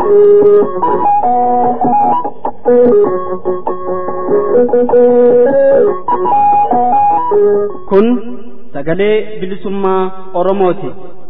Kun sagalee bilisummaa Oromooti.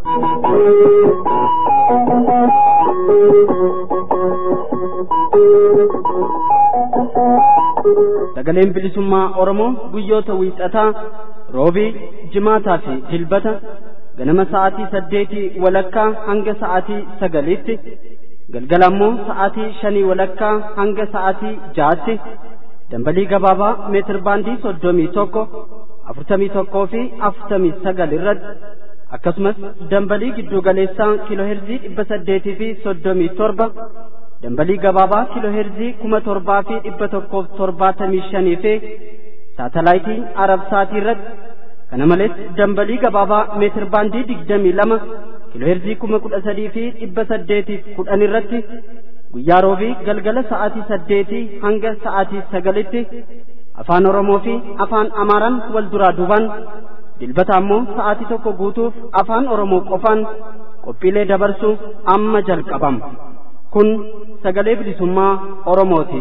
Sagaleen bilisummaa Oromoo guyyoota wiixataa roobii, jimaataa fi dilbata ganama sa'aatii saddeetii walakkaa hanga sa'aatii sagaliitti galgala ammoo sa'aatii shanii walakkaa hanga sa'aatii jaatti dambalii gabaabaa meetir baandii soddomii tokko afurtamii tokkoo fi afurtamii sagal irratti akkasumas dambalii giddu galeessaa kiilooherzii dhibba saddeetii fi soddomii torba dambalii gabaabaa kiilooherzii kuma torbaa fi dhibba tokkoof torbaatamii shanii fi saatalaayitii arabsaatii irratti kana malees dambalii gabaabaa meetir baandii digdamii lama kiilooherzii kuma kudha sadii fi dhibba saddeetiif kudhan irratti guyyaa roobii galgala sa'aatii saddeetii hanga sa'aatii sagalitti afaan oromoo fi afaan amaaraan wal duraa duubaan dilbata ammoo sa'aatii tokko guutuuf afaan oromoo qofaan qophiilee dabarsuu amma jalqabama kun sagalee bilisummaa oromooti.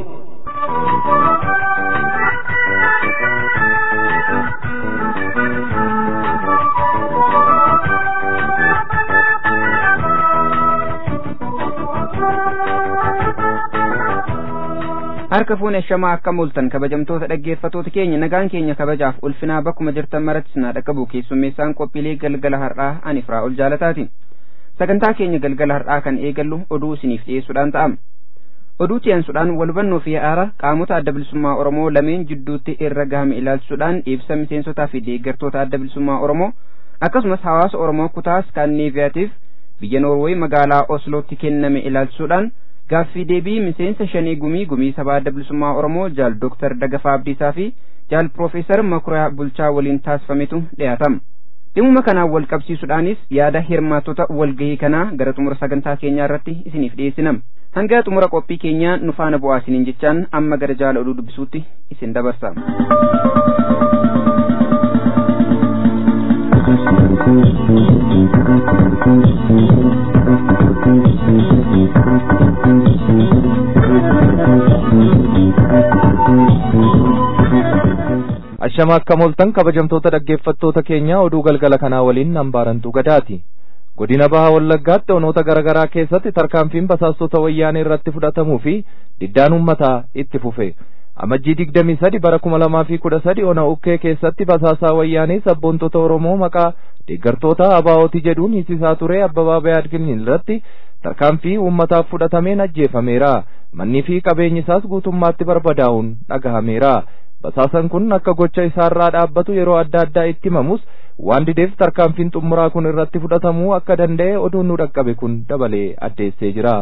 harka fuune shamaa akka mul'atan kabajamtoota dhaggeeffatoota keenya nagaan keenya kabajaaf ulfinaa bakkuma jirtan maratti sinaa dhaqqabu keessummeessaan qophiilee galgala har'aa ani firaa ol jaalataati sagantaa keenya galgala har'aa kan eegallu oduu isiniif dhiyeessuudhaan ta'ama oduu dhiyeessuudhaan walhubannoo fi aara qaamota adda bilisummaa oromoo lameen jidduutti irra gahame ilaalchisuudhaan ibsa miseensotaa fi deeggartoota adda bilisummaa oromoo akkasumas hawaasa oromoo kutaa skaanneeviyaatiif biyya noorweey magaalaa oslootti kenname ilaalchisuudhaan gaaffii deebii miseensa shanii gumii gumii sabaa adda bilisummaa oromoo jaal dooktar dagafaa abdiisaa fi jaal piroofeesar makuriyaa bulchaa waliin taasifametu dhiyaatama dhimuma kanaan wal qabsiisuudhaanis yaada hirmaattota walgahii kanaa gara xumura sagantaa keenyaa irratti isiniif dhiyeessinam hanga xumura qophii keenyaa nu faana bu'aa isiniin jechaan amma gara jaala oduu dubbisuutti isin dabarsa. ashama akka moltan kabajamtoota dhaggeeffattoota keenya oduu galgala kanaa waliin hambaarantuu gadaati godina baha wallaggaatti onoota garaagaraa keessatti tarkaanfiin basaastota wayyaanee irratti fudhatamuu fi diddaan ummataa itti fufe amajjii digdamii sadi bara kuma lamaa fi kudha sadi ona ukkee keessatti basaasaa wayyaanee sabboontota oromoo maqaa deeggartoota abaa'ooti jedhuun hisisaa ture abbabaa bayaadgin irratti tarkaanfii ummataaf fudhatameen ajjeefameera mannii fi qabeenyi isaas guutummaatti barbadaa'uun dhagahameera basaasan kun akka gocha isaarraa dhaabbatu yeroo adda addaa itti himamus waan dideef tarkaanfiin xumuraa kun irratti fudhatamuu akka danda'e oduun nu dhaqqabe kun dabalee addeessee jira.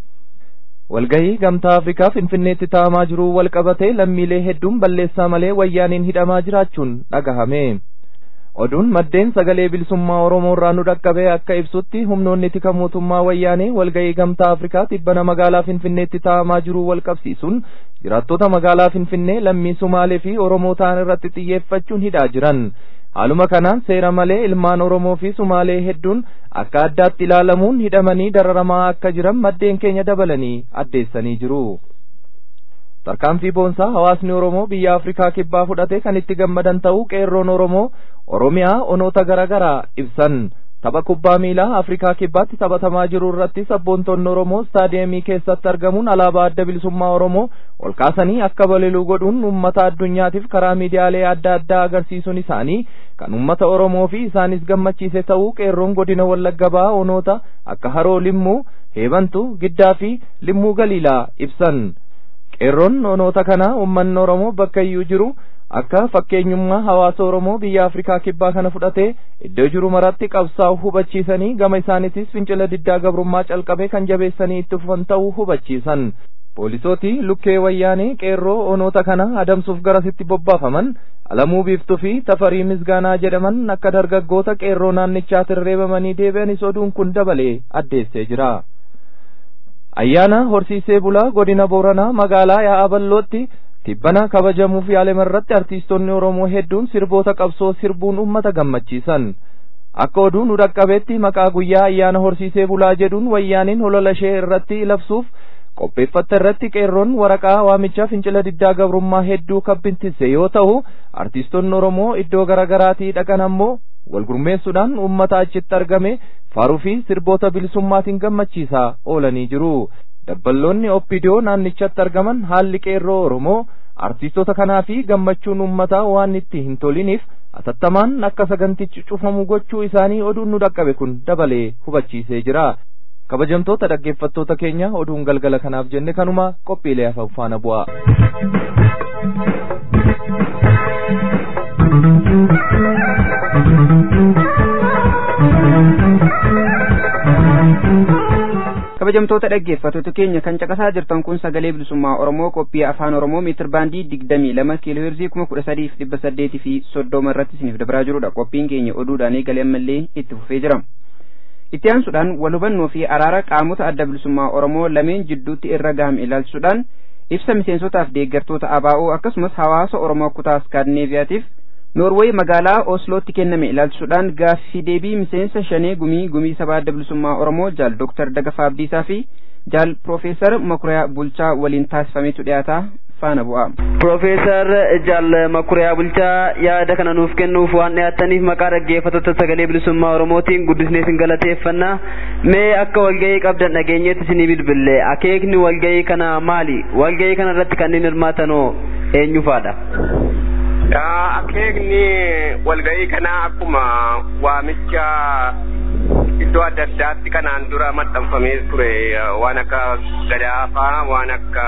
walgahii gamtaa afrikaa finfinneetti taa'amaa jiruu wal qabatee lammiilee hedduun balleessaa malee wayyaaniin hidhamaa jiraachuun dhagahame. oduun maddeen sagalee bilisummaa oromoo irraa nu dhaqqabe akka ibsutti humnoonni tika mootummaa wayyaanee walgahii gamtaa afrikaa tibbana magaalaa finfinneetti taa'amaa jiruu wal qabsiisuun jiraattota magaalaa finfinnee lammii sumaalee fi oromoo ta'an irratti xiyyeeffachuun hidhaa jiran haaluma kanaan seera malee ilmaan oromoo fi sumaalee hedduun akka addaatti ilaalamuun hidhamanii dararamaa akka jiran maddeen keenya dabalanii addeessanii jiru. tarkaanfii boonsaa hawaasni oromoo biyya afrikaa kibbaa fudhate kan itti gammadan ta'uu qeerroon oromoo oromiyaa onoota garaagaraa ibsan tapha kubbaa miilaa afrikaa kibbaatti taphatamaa jiru irratti sabboontonni oromoo istaadiyeemii keessatti argamuun alaabaa adda bilisummaa oromoo ol kaasanii akka balali'u godhuun ummata addunyaatiif karaa miidiyaalee adda addaa agarsiisuun isaanii kan ummata oromoo fi isaanis gammachiise ta'uu qeerroon godina wallagga bahaa onoota akka haroo limmuu heebantu giddaa fi limmuu galiilaa ibsan qeerroon onoota kana ummanni oromoo bakka iyyuu jiru akka fakkeenyummaa hawaasa oromoo biyya afrikaa kibbaa kana fudhatee iddoo jiru maratti qabsaa'u hubachiisanii gama isaaniitis fincila diddaa gabrummaa calqabe kan jabeessanii itti fufan ta'uu hubachiisan poolisootii lukkee wayyaanee qeerroo onoota kana adamsuuf garasitti bobbaafaman alamuu biiftuu fi tafarii misgaanaa jedhaman akka dargaggoota qeerroo naannichaatiin reebamanii deebi'anis oduun kun dabalee addeessee jira. ayyaana horsiisee bulaa godina booranaa magaalaa yaa'aballootti tibbana kabajamuuf yaalame irratti artiistonni oromoo hedduun sirboota qabsoo sirbuun ummata gammachiisan akka oduu nu dhaqqabeetti maqaa guyyaa ayyaana horsiisee bulaa jedhuun wayyaaniin holola ishee irratti labsuuf qopheeffatte irratti qeerroon waraqaa waamichaa fincila diddaa gabrummaa hedduu kabbintisse yoo ta'u artiistonni oromoo iddoo garaagaraatii dhaqan ammoo walgurmeessuudhaan uummata achitti argame faaruu fi sirboota bilisummaatiin gammachiisaa oolanii jiru dabballoonni oppidiyoo naannichatti argaman haalli qeerroo oromoo artiistota kanaa fi gammachuun uummataa waan itti hin toliniif atattamaan akka sagantichi cufamu gochuu isaanii oduun nu dhaqqabe kun dabalee hubachiisee jira kabajamtoota dhaggeeffattoota keenya oduun galgala kanaaf jenne kanuma qophiilee hafan faana bu'a. kabajamtoota dhaggeeffattoota keenya kan caqasaa jirtan kun sagalee bilisummaa oromoo qophii afaan oromoo meetir baandii digdamii lama kiiloo heerzii kuma kudha sadiif dhibba saddeetii fi soddoma irratti isiniif dabraa jirudha qophiin keenya oduudhaan eegalee ammallee itti fufee jira itti aansuudhaan wal hubannoo fi araara qaamota adda bilisummaa oromoo lameen jidduutti irra gahame ilaalchisuudhaan ibsa miseensotaaf deeggartoota abaa'oo akkasumas hawaasa oromoo kutaa skandinaaviyaatiif noorweey magaalaa oslootti kenname ilaalchisuudhaan gaaffii deebii miseensa shanee gumii gumii sabaa adda bilisummaa oromoo jaal dooktar dagafaa abdiisaa fi jaal piroofeesar makuriyaa bulchaa waliin taasifametu dhiyaataa faana bu'a. Piroofeesar Jaal Makuriyaa Bulchaa yaada kana nuuf kennuuf waan dhiyaataniif maqaa dhaggeeffattoota sagalee bilisummaa Oromootiin guddisnee isin galateeffanna. Mee akka walgahii qabdan dhageenyeetti isinii bilbille akeekni walgahii kana maali? Walgahii kana irratti kanneen hirmaatanoo eenyu faadha? Akeekni walgahii kanaa akkuma waamicha iddoo adda addaatti kanaan dura maxxanfamee ture waan akka gadaafaa waan akka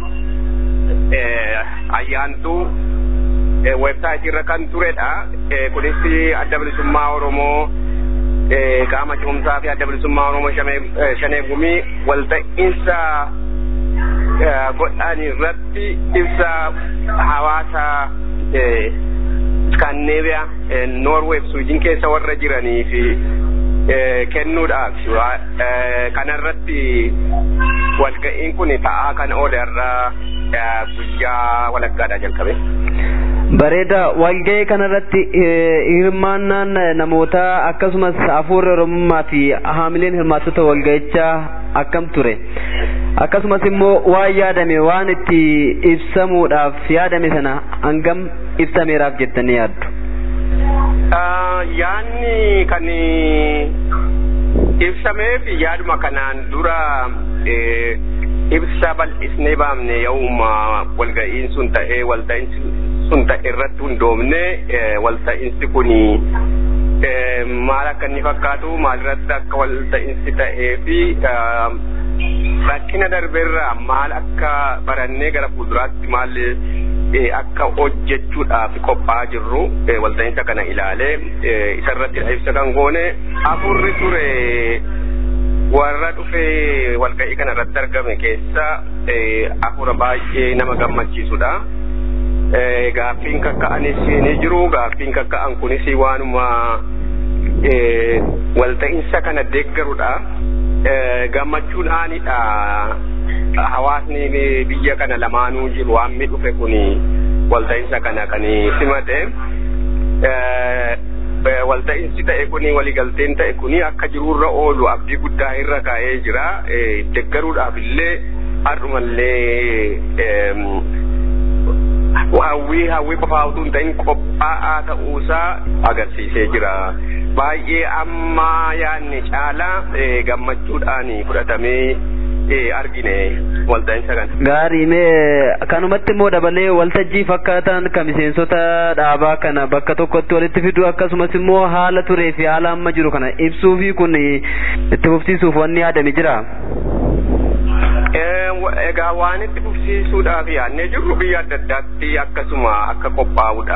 ayyaantuu websaayitii irra kan turedha. Kunis adda bilisummaa Oromoo qaama cimumsaa fi adda bilisummaa Oromoo shanee gumii walta'iinsa godhan irratti ibsa hawaasa Skandinaaviyaa Noorweey fi Suwiidin keessa warra jiranii fi kennuudhaaf kanarratti walga'iin kun ta'aa kan oole irraa guyyaa walakkaadhaa jalqabe. Bareeda walgahii kanarratti hirmaannaan namoota akkasumas hafuurri oromummaa fi haamileen hirmaattota walgahichaa akkam ture akkasumas immoo waan yaadame waan itti ibsamuudhaaf yaadame sana hangam ibsameeraaf jettanii yaaddu. Yaanni kan ibsameef yaaduma kanaan dura ibsa bal'isnee baafne yooma walga'iin sun ta'ee walta'iinsi sun ta'e irratti hundoofne walta'iinsi kun maal akka inni fakkaatu maalirratti akka walta'iinsi ta'ee fi rakkina darbeerraa maal akka barannee gara fuulduraatti maal akka hojjechuudhaaf qophaa'aa jirru walta'iinsa kana ilaalee isarratti ibsa kan goone afurri ture warra dhufee walga'ii kana irratti argame keessa afura baay'ee nama gammachiisudha. Gaaffiin kakka'anis ni jiru. Gaaffiin kakka'an kunis waanuma walta'iinsa kana deeggarudha. Gammachuudhaanidha. Hawaasni biyya kana lamaanuu jiru waammi dhufe kuni walta'iinsa kana kan simate. walta'iinsi ta'e kuni waligalteen ta'e kuni akka jiruurra oolu abdii guddaa irra kaa'ee jira deeggaruudhaaf illee har'umallee hawwii hawwii qofaa utuu hin ta'in qophaa'aa ta'uusaa agarsiisee jira baay'ee amma yaadne caalaa gammachuudhaan fudhatamee argine walta'iinsa kana. Gaarii mee kanumatti immoo dabalee waltajjii fakkaatan kan miseensota dhaabaa kana bakka tokkotti walitti fiduu akkasumas immoo haala turee fi haala amma jiru kana ibsuu fi kun itti fufsiisuuf wanni yaadame jira. Egaa waan itti fufsiisuudhaaf yaadnee jirru biyya adda addaatti akkasuma akka qophaa'udha.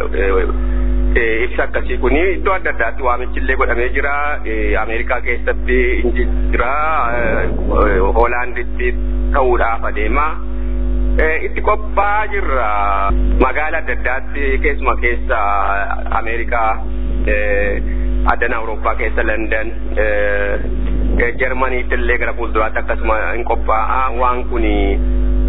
ibsa akkasii kun iddoo adda addaatti waamichillee godhamee jira ameerikaa keessatti jira hoolaanditti ta'uudhaaf adeema itti qophaa'aa jirra magaala adda addaatti keessuma keessa ameerikaa addana awurooppaa keessa landan jarmaniitti illee gara fuulduraatti akkasuma hin qophaa'a waan kuni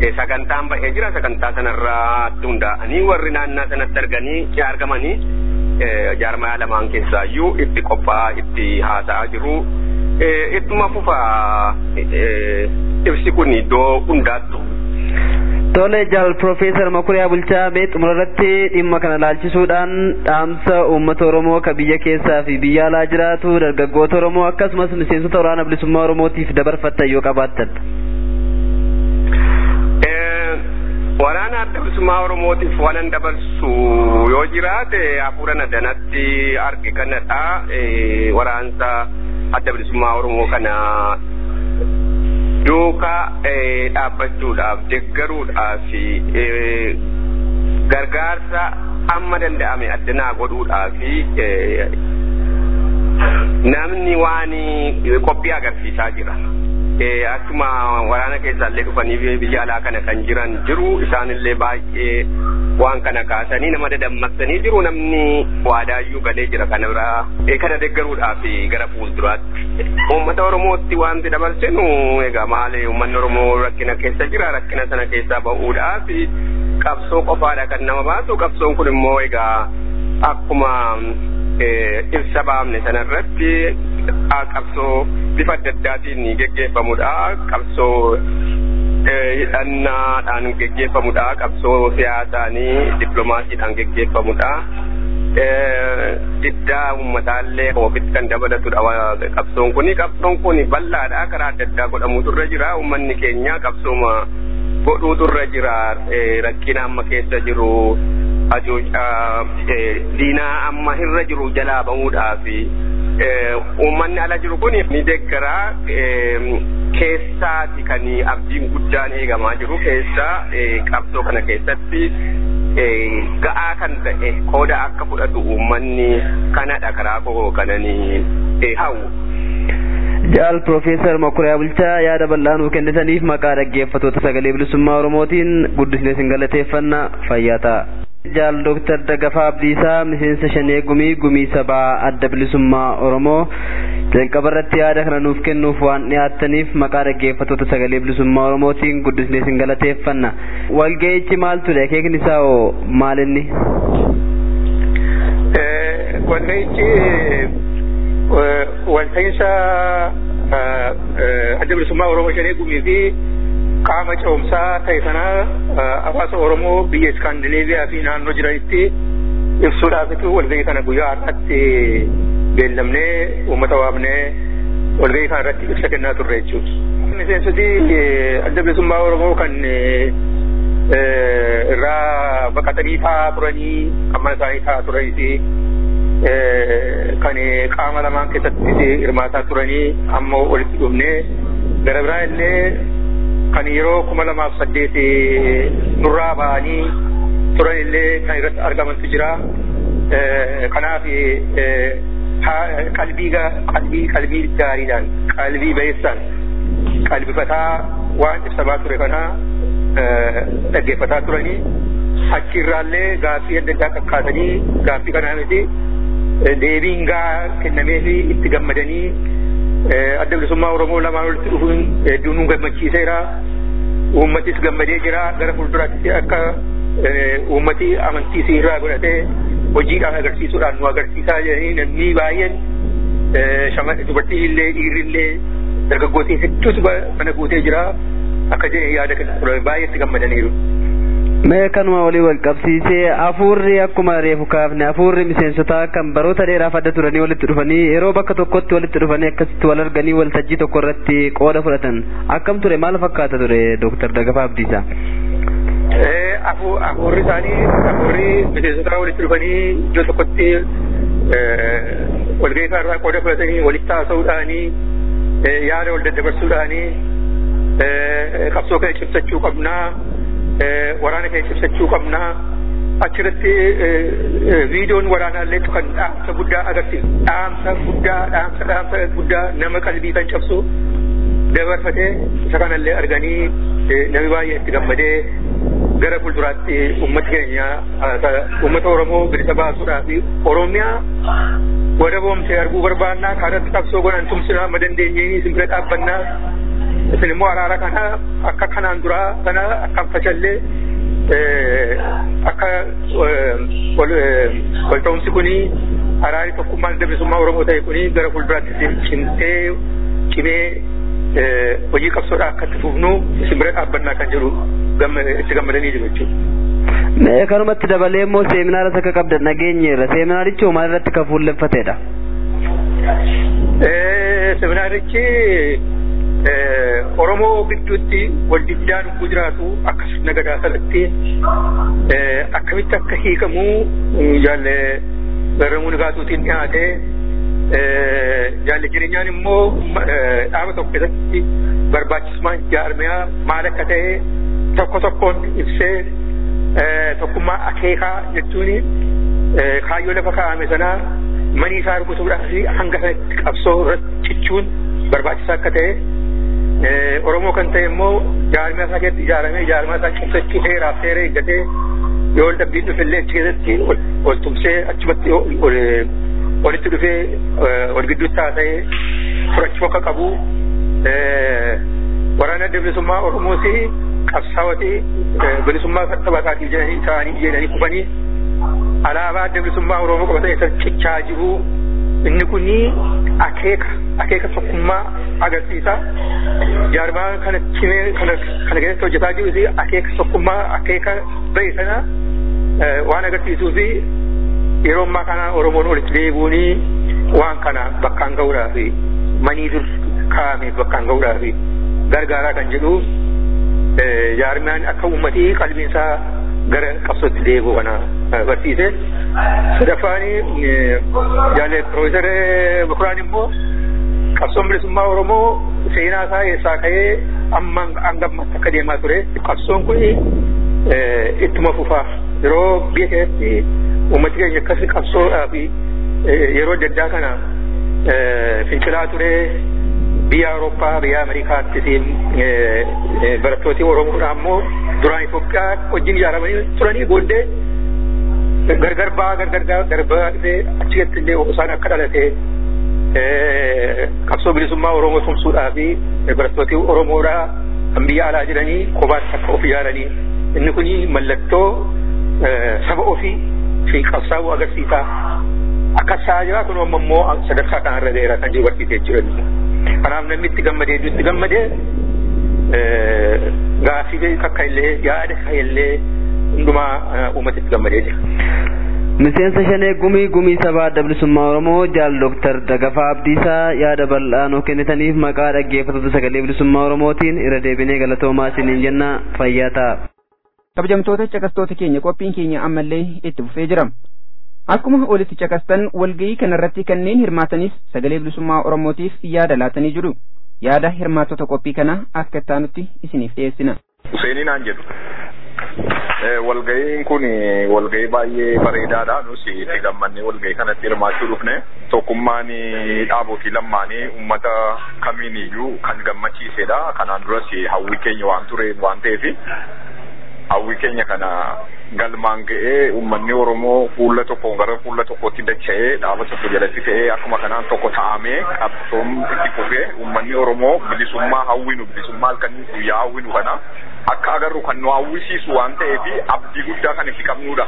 sagantaan ba'ee jira sagantaa sanarratti hundaa'anii warri naannaa sanatti arganii argamanii jaarmaya lamaan keessaayyuu itti qophaa'aa itti haasa'aa jiru. Ittuma fufa ibsi kun iddoo hundaattu. Tole jaal Profeesar Makuriyaa Bulchaa mee xumura irratti dhimma kana laalchisuudhaan dhaamsa uummata Oromoo ka biyya keessaa fi biyya alaa jiraatu dargaggoota Oromoo akkasumas miseensota waraana bilisummaa Oromootiif dabarfattan yoo qabaattan. Waraana adda bilisummaa Oromootiif waan dabarsu yoo jiraate hafuura nadanatti arge kanadha. Waraansa adda bilisummaa Oromoo kana duukaa dhaabbachuudhaaf deggaruudhaaf gargaarsa amma danda'ame addanaa godhuudhaaf namni waan qophii agarsiisaa jira. Akkuma waraana keessaallee dhufanii biyya alaa kana kan jiran jiru isaanillee baay'ee waan kana kaasanii nama dadammaqsanii jiru namni waadaayyuu galee jira kana biraa kana deggaruudhaaf gara fuulduraatti. Uummata Oromootti wanti dabarsinu egaa maali uummanni Oromoo rakkina keessa jira rakkina sana keessaa bahuudhaaf qabsoo qofaadha kan nama baasu qabsoon kun immoo egaa akkuma ibsa baafne sanarratti qabsoo bifa adda addaatiin geggeeffamudha qabsoo hidhannaadhaan geggeeffamudha qabsoo siyaasaanii dippiloomaasiidhaan geggeeffamudha. Diddaa uummataallee ofitti kan dabalatudha qabsoon kuni qabsoon kuni bal'aadha karaa adda addaa godhamuutu irra jira uummanni keenya qabsooma godhuutu irra jira rakkina amma keessa jiru diinaa amma irra jiru jalaa bahuudhaaf uummanni ala jiru kun ni deeggaraa keessaati kan abdiin guddaan eegamaa jiru keessaa qabsoo kana keessatti ga'aa kan ta'e qooda akka fudhatu uummanni kanadha karaa koo kananii hawwu. Jaal Profeesar Makuriyaa Bulchaa yaada bal'aa nuuf kennitaniif maqaa dhaggeeffattoota sagalee bilisummaa Oromootiin guddisnee isin galateeffanna fayyaa ta'a. Jaal Dooktar Dagafaa Abdiisaa miseensa shanee gumii gumii sabaa adda bilisummaa Oromoo jalqaba irratti yaada kana nuuf kennuuf waan dhiyaattaniif maqaa dhaggeeffattoota sagalee bilisummaa Oromootiin guddisnee isin galateeffanna. Walga'ichi maal ture akeekni isaa hoo maal inni? Walga'ichi walta'iinsa adda bilisummaa Oromoo shanee gumii fi qaama ce'umsaa ta'e sana hawaasa Oromoo biyya Iskaandineeviyaa fi naannoo jiranitti ibsuudhaafitu walgahii kana guyyaa har'aatti beellamnee uummata waamnee walgahii kana irratti ibsa kennaa turre jechuudha. Miseensoti adda bilisummaa Oromoo kan irraa baqatanii taa'aa turanii kan mana isaanii taa'aa turanii fi kan qaama lamaan keessatti hirmaataa turanii ammoo walitti dhufnee gara biraa illee kan yeroo kuma lamaaf saddeet nurraa ba'anii turan illee kan irratti argamantu jira. Kanaaf qalbii qalbii qalbii gaariidhaan qalbii bayeessaan qalbifataa waan ibsamaa ture kana dhaggeeffataa turanii achirraallee gaaffii adda addaa kakkaasanii gaaffii kanaa miti deebiin gaa kennamee fi itti gammadanii adda bilisummaa Oromoo lamaan walitti dhufuun hedduu nu gammachiiseera. Uummatis gammadee jira gara fuulduraatti akka uummati amantii irraa godhatee hojiidhaan agarsiisuudhaan nu agarsiisaa jiranii namni baay'een dubartiin illee dhiirri illee dargaggootiin hedduutu kana guutee jira akka jedhee yaada kenna ture baay'ee itti gammadaniiru. Mee kanuma walii wal qabsiisee hafuurri akkuma reefu kaafne hafuurri miseensotaa kan baroota dheeraaf adda turanii walitti dhufanii yeroo bakka tokkotti walitti dhufanii akkasitti wal arganii waltajjii tokko irratti qooda fudhatan akkam ture maal fakkaata ture Dooktar Dagafaa Abdiisaa? Hafuurri isaanii hafuurri miseensotaa walitti dhufanii iddoo tokkotti walgahii irraa qooda fudhatanii walitti haasa'uudhaanii yaada wal daddabarsuudhaanii qabsoo kana cimsachuu qabnaa. waraana keenya cimsachuu qabnaa achirratti viidiyoon waraanaallee kan dhaamsa guddaa agarsiisu dhaamsa guddaa dhaamsa dhaamsa guddaa nama qalbii kan cabsu dabarfatee isa kanallee arganii namni baay'ee itti gammadee gara fuulduraatti uummata keenya uummata Oromoo bilisa baasuudhaa fi Oromiyaa wada boomtee arguu barbaannaa kanatti qabsoo godhan tumsinaa amma dandeenyeen isin bira dhaabbannaa isin immoo araara kana akka kanaan duraa kana akka facallee akka wal ta'umsi kuni araari tokkummaan dabalisummaa Oromoo ta'e kuni gara fuulduraatti cimtee cimee hojii qabsoodhaa akka itti fufnu isin bira dhaabbannaa kan jedhu itti gammadanii jiru jechuudha. Kanumatti dabalee immoo seeminaaras akka qabdan nageenyeerra. Seeminaarichi hoo maal irratti kan fuulleffatedha? Seeminaarichi Oromoo gidduutti wal diddaan ugguu jiraatu akka sirna gadaa salatti akkamitti akka hiikamu jaalle garramuu nagaatuutiin dhiyaate jaalle jireenyaan immoo dhaaba tokko keessatti barbaachisummaan jaarmiyaa maal akka ta'e tokko tokkoon ibsee tokkummaa akeekaa jechuun kaayyoo lafa kaa'ame sanaa manii isaa argutuudhaaf hanga sanatti qabsoo irratti cichuun barbaachisaa akka ta'e Oromoo kan ta'e immoo jaarmiyaa isaa keessatti ijaaramee jaarmiyaa isaa cimsachuu seeraaf seera eeggatee yoo ol dhabbiin dhufe illee achi keessatti ol tumsee achumatti walitti dhufee wal gidduutti taasisee furachuu akka qabu waraana bilisummaa Oromoos qabsaa'oti bilisummaa saba isaatiif jedhanii ta'anii jedhanii kufanii alaabaa bilisummaa Oromoo qabatanii isa cichaa jiru inni kuni akeeka akeeka tokkummaa agarsiisa jaarmaa kana cimee kana kana keessatti hojjetaa jiru akeeka tokkummaa akeeka ba'e sana waan agarsiisuu fi yeroo ammaa kana Oromoon walitti deebi'uuni waan kana bakkaan ga'uudhaaf manii dur kaa'ameef bakkaan ga'uudhaaf gargaaraa kan jedhu jaarmaan akka uummatii qalbiinsaa gara qabsootti deebi'u kana barsiise. Sadaffaan jaalle Piroofeesar Bukuraan immoo qabsoon bilisummaa Oromoo seenaa isaa eessaa ka'ee amma hanga ammatti akka deemaa ture. Qabsoon kun ittuma fufaa yeroo biyya keessatti uummati keenya akkas qabsoodhaaf yeroo adda addaa kana fincilaa ture biyya Awurooppaa biyya Ameerikaattis barattooti Oromoodhaa immoo duraan Itoophiyaa wajjin ijaaramanii turanii booddee gargar baa gargar garbaa dhufee achi keessatti illee isaan akka dhalate qabsoo bilisummaa Oromoo tumsuudhaa fi barattooti Oromoodhaa kan biyya alaa jiranii kophaatti akka of ijaaranii inni kun mallattoo saba ofii fi qabsaa'uu agarsiisa. Akka isaa jira kun amma immoo sadarkaa kanarra ga'eera kan jiru barsiisee jechuudha. Kanaaf namni itti gammadee itti gammadee gaaffii kakka illee yaada kakka illee hundumaa uummata itti gammadee jira. Miseensa shanee gumii gumii sabaa adda bilisummaa Oromoo jaal Dooktar Dagafaa Abdiisaa yaada bal'aa nuuf kennitaniif maqaa dhaggeeffattoota sagalee bilisummaa Oromootiin irra deebinee galatoomaa isiniin jenna fayyaa ta'a. kabajamtoota caqastoota keenya qophiin keenya ammallee itti fufee jira akkuma olitti caqastan walga'ii kanarratti kanneen hirmaatanis sagalee bilisummaa oromootiif yaada laatanii jiru yaada hirmaattota qophii kana akka ittaanutti isiniif dhiyeessina. Useenii naan jedhu. Walga'iin kun walga'ii baay'ee bareedaadha. Nus itti gammannee walga'ii kanatti hirmaachuu dhufne. Tokkummaan dhaabotii lamaanii uummata kamiin iyyuu kan gammachiisedha. Kanaan duras hawwii keenya waan ture waan ta'eef hawwii keenya kana galmaan ga'ee uummanni Oromoo fuula tokkoon gara fuula tokkotti dacha'ee dhaaba tokko jalatti ta'ee akkuma kanaan tokko ta'amee qabsoon itti fufee uummanni Oromoo bilisummaa hawwinu bilisummaa halkanii guyyaa hawwinu kana akka agarru kan nu hawwisiisu waan ta'eef abdii guddaa kan itti qabnudha.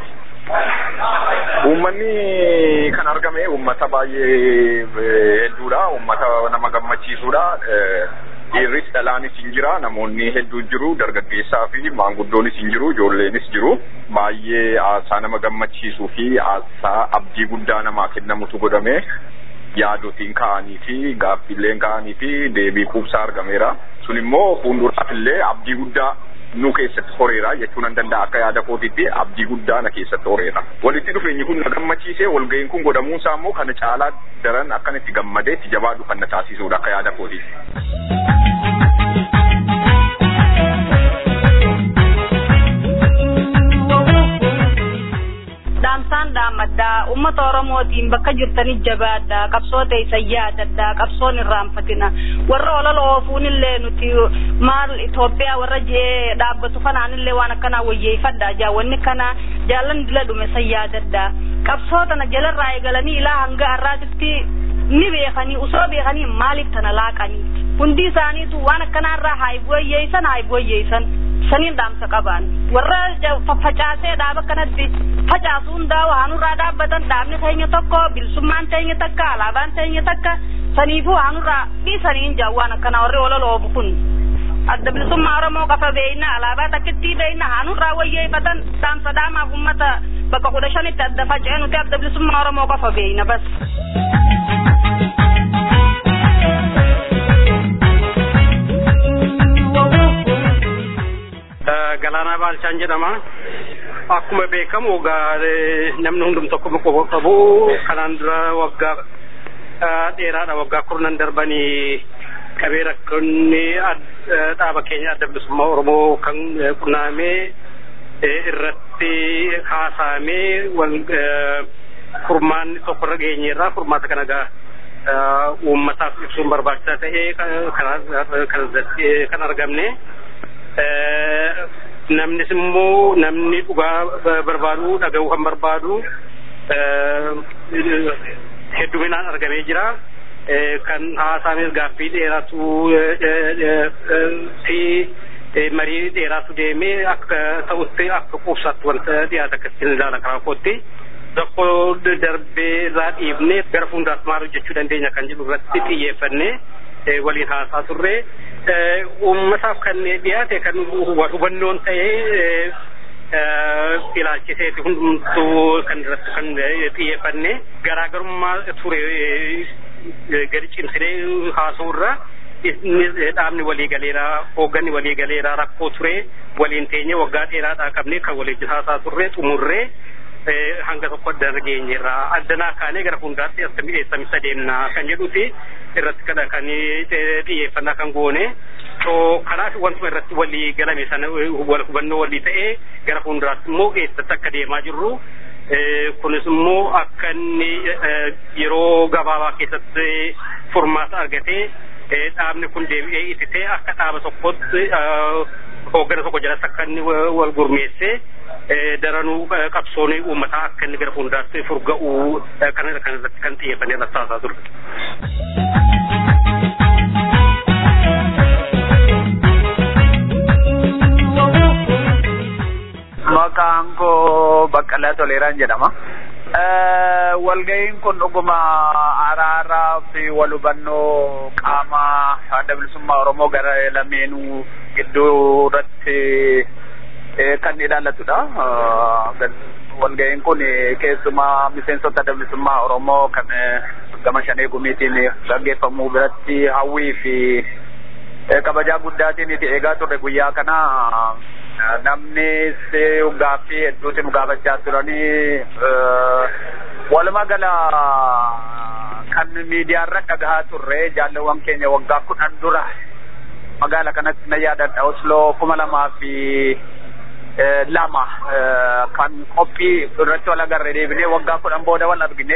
Uummanni kan argame uummata baay'ee hedduudha. Uummata nama gammachiisudha. Dhiirris dhalaanis hin jira. Namoonni hedduu jiru. Dargaggeessaa fi maanguddoonis hin jiru. Ijoolleenis jiru. Baay'ee aasaa nama gammachiisuu fi aasaa abdii guddaa namaa kennamutu godhame. Yaadotiin ka'anii fi gaaffiilleen ka'anii fi deebii quubsaa argameera. Sun immoo fuulduraaf illee abdii guddaa nu keessatti horeera jechuun nan danda'a akka yaada kootiitti abdii guddaa na keessatti horeera. Walitti dhufeenyi kun na gammachiisee walga'iin kun godhamuun isaa immoo kana caalaa daran akkan itti gammadee itti jabaadhu kan na taasisudha akka yaada kootiitti. dhaamsaan dhaammaddaa ummata oromootiin bakka jirtanii jabaaddaa qabsoo teessan yaadaddaa qabsoon irraanfatina warra olola oofuun illee nuti maal Itoophiyaa warra jee dhaabbatu kanaan illee waan akkanaa wayyeeffadhaa jaawwanni kana jaallan dila dhume san yaadaddaa qabsoo tana jalarraa eegalanii ilaa hanga har'aatitti ni beekanii usoo beekanii maaliif tana laaqanii hundi isaaniitu waan akkanaarraa haayibuwayyeessan haayibuwayyeessan saniin dhaamsa qaban warra faffacaasee dhaaba kanatti facaasu hundaa waanurraa dhaabbatan dhaabni teenya tokko bilisummaan teenya takka alaabaan teenya takka saniifuu waanurraa dhiisaniin jaawwaan akkana warri ololoobu kun adda bilisummaa oromoo qafa beeyna alaabaa takkitti beeyna haanurraa wayyeeffatan dhaamsa dhaamaaf ummata bakka kudha shanitti adda faca'e nuti adda bilisummaa oromoo qafa beeyna bas. Galaanaa Baalchaan jedhama. Akkuma beekamu namni hundum tokko qofa qabu kanaan dura waggaa dheeraadha waggaa kurnan darbanii qabee rakkoonni dhaaba keenya adda bilisummaa Oromoo kan qunnaamee irratti haasaamee wal furmaanni tokko irra geenyeerraa furmaata kana gaa uummataaf ibsuun barbaachisaa ta'ee kan argamne. namnis immoo namni dhugaa barbaadu dhaga'uu kan barbaadu hedduminaan argamee jira. Kan haasaanis gaaffii dheeraatu fi marii dheeraatu deemee akka ta'utti akka quubsaatti wanta dhiyaata akkasiin ilaala karaa kootti. Tokko darbee irraa dhiibnee gara fuulduraatti maal hojjechuu dandeenya kan jedhu irratti xiyyeeffannee waliin haasaa turre. Uummataaf kan dhiyaate kan hubannoon ta'ee ilaalchiseeti hundumtuu kan irratti kan xiyyeeffanne garaagarummaa ture gadi cimsinee haasa'urra dhaabni waliigaleera hoogganni waliigaleera rakkoo ture waliin teenye waggaa dheeraadhaa qabne kan waliin haasaa turre xumurree hanga tokko adda geenyeerra addanaa kaanee gara fuulduraatti akkamitti eessamisa deemna kan jedhuti irratti kana kan xiyyeeffannaa kan goone so kanaaf wantuma irratti walii galame sana wal hubannoo walii ta'ee gara fuulduraatti immoo eessatti akka deemaa jirru kunis immoo akka inni yeroo gabaabaa keessatti furmaata argatee dhaabni kun deebi'ee ittisee akka dhaaba tokkotti hooggana tokko jalatti akka inni wal gurmeessee daranuu qabsoon uummataa akka inni gara fuulduraatti furga'uu kan irratti kan xiyyeeffannee irratti haasaa ture. Maqaan koo Baqqalaa Toleeraan jedhama. Walga'iin kun dhuguma araaraa fi wal hubannoo qaama adda bilisummaa Oromoo gara lameenuu gidduu irratti kan ilaallatudha. Walga'iin kun keessumaa miseensota adda bilisummaa Oromoo kan gama shanee gumiitiin gaggeeffamuu biratti hawwii fi kabajaa guddaatiin itti eegaa turre guyyaa kana namni gaaffii hedduutiin gaafachaa turanii walumaa gala kan miidiyaarra dhagahaa turre jaalawwan keenya waggaa kudhan dura magaala kanatti na yaadadha Osloo kuma lamaa fi lama kan qophii irratti wal agarre deebinee waggaa kudhan booda wal argine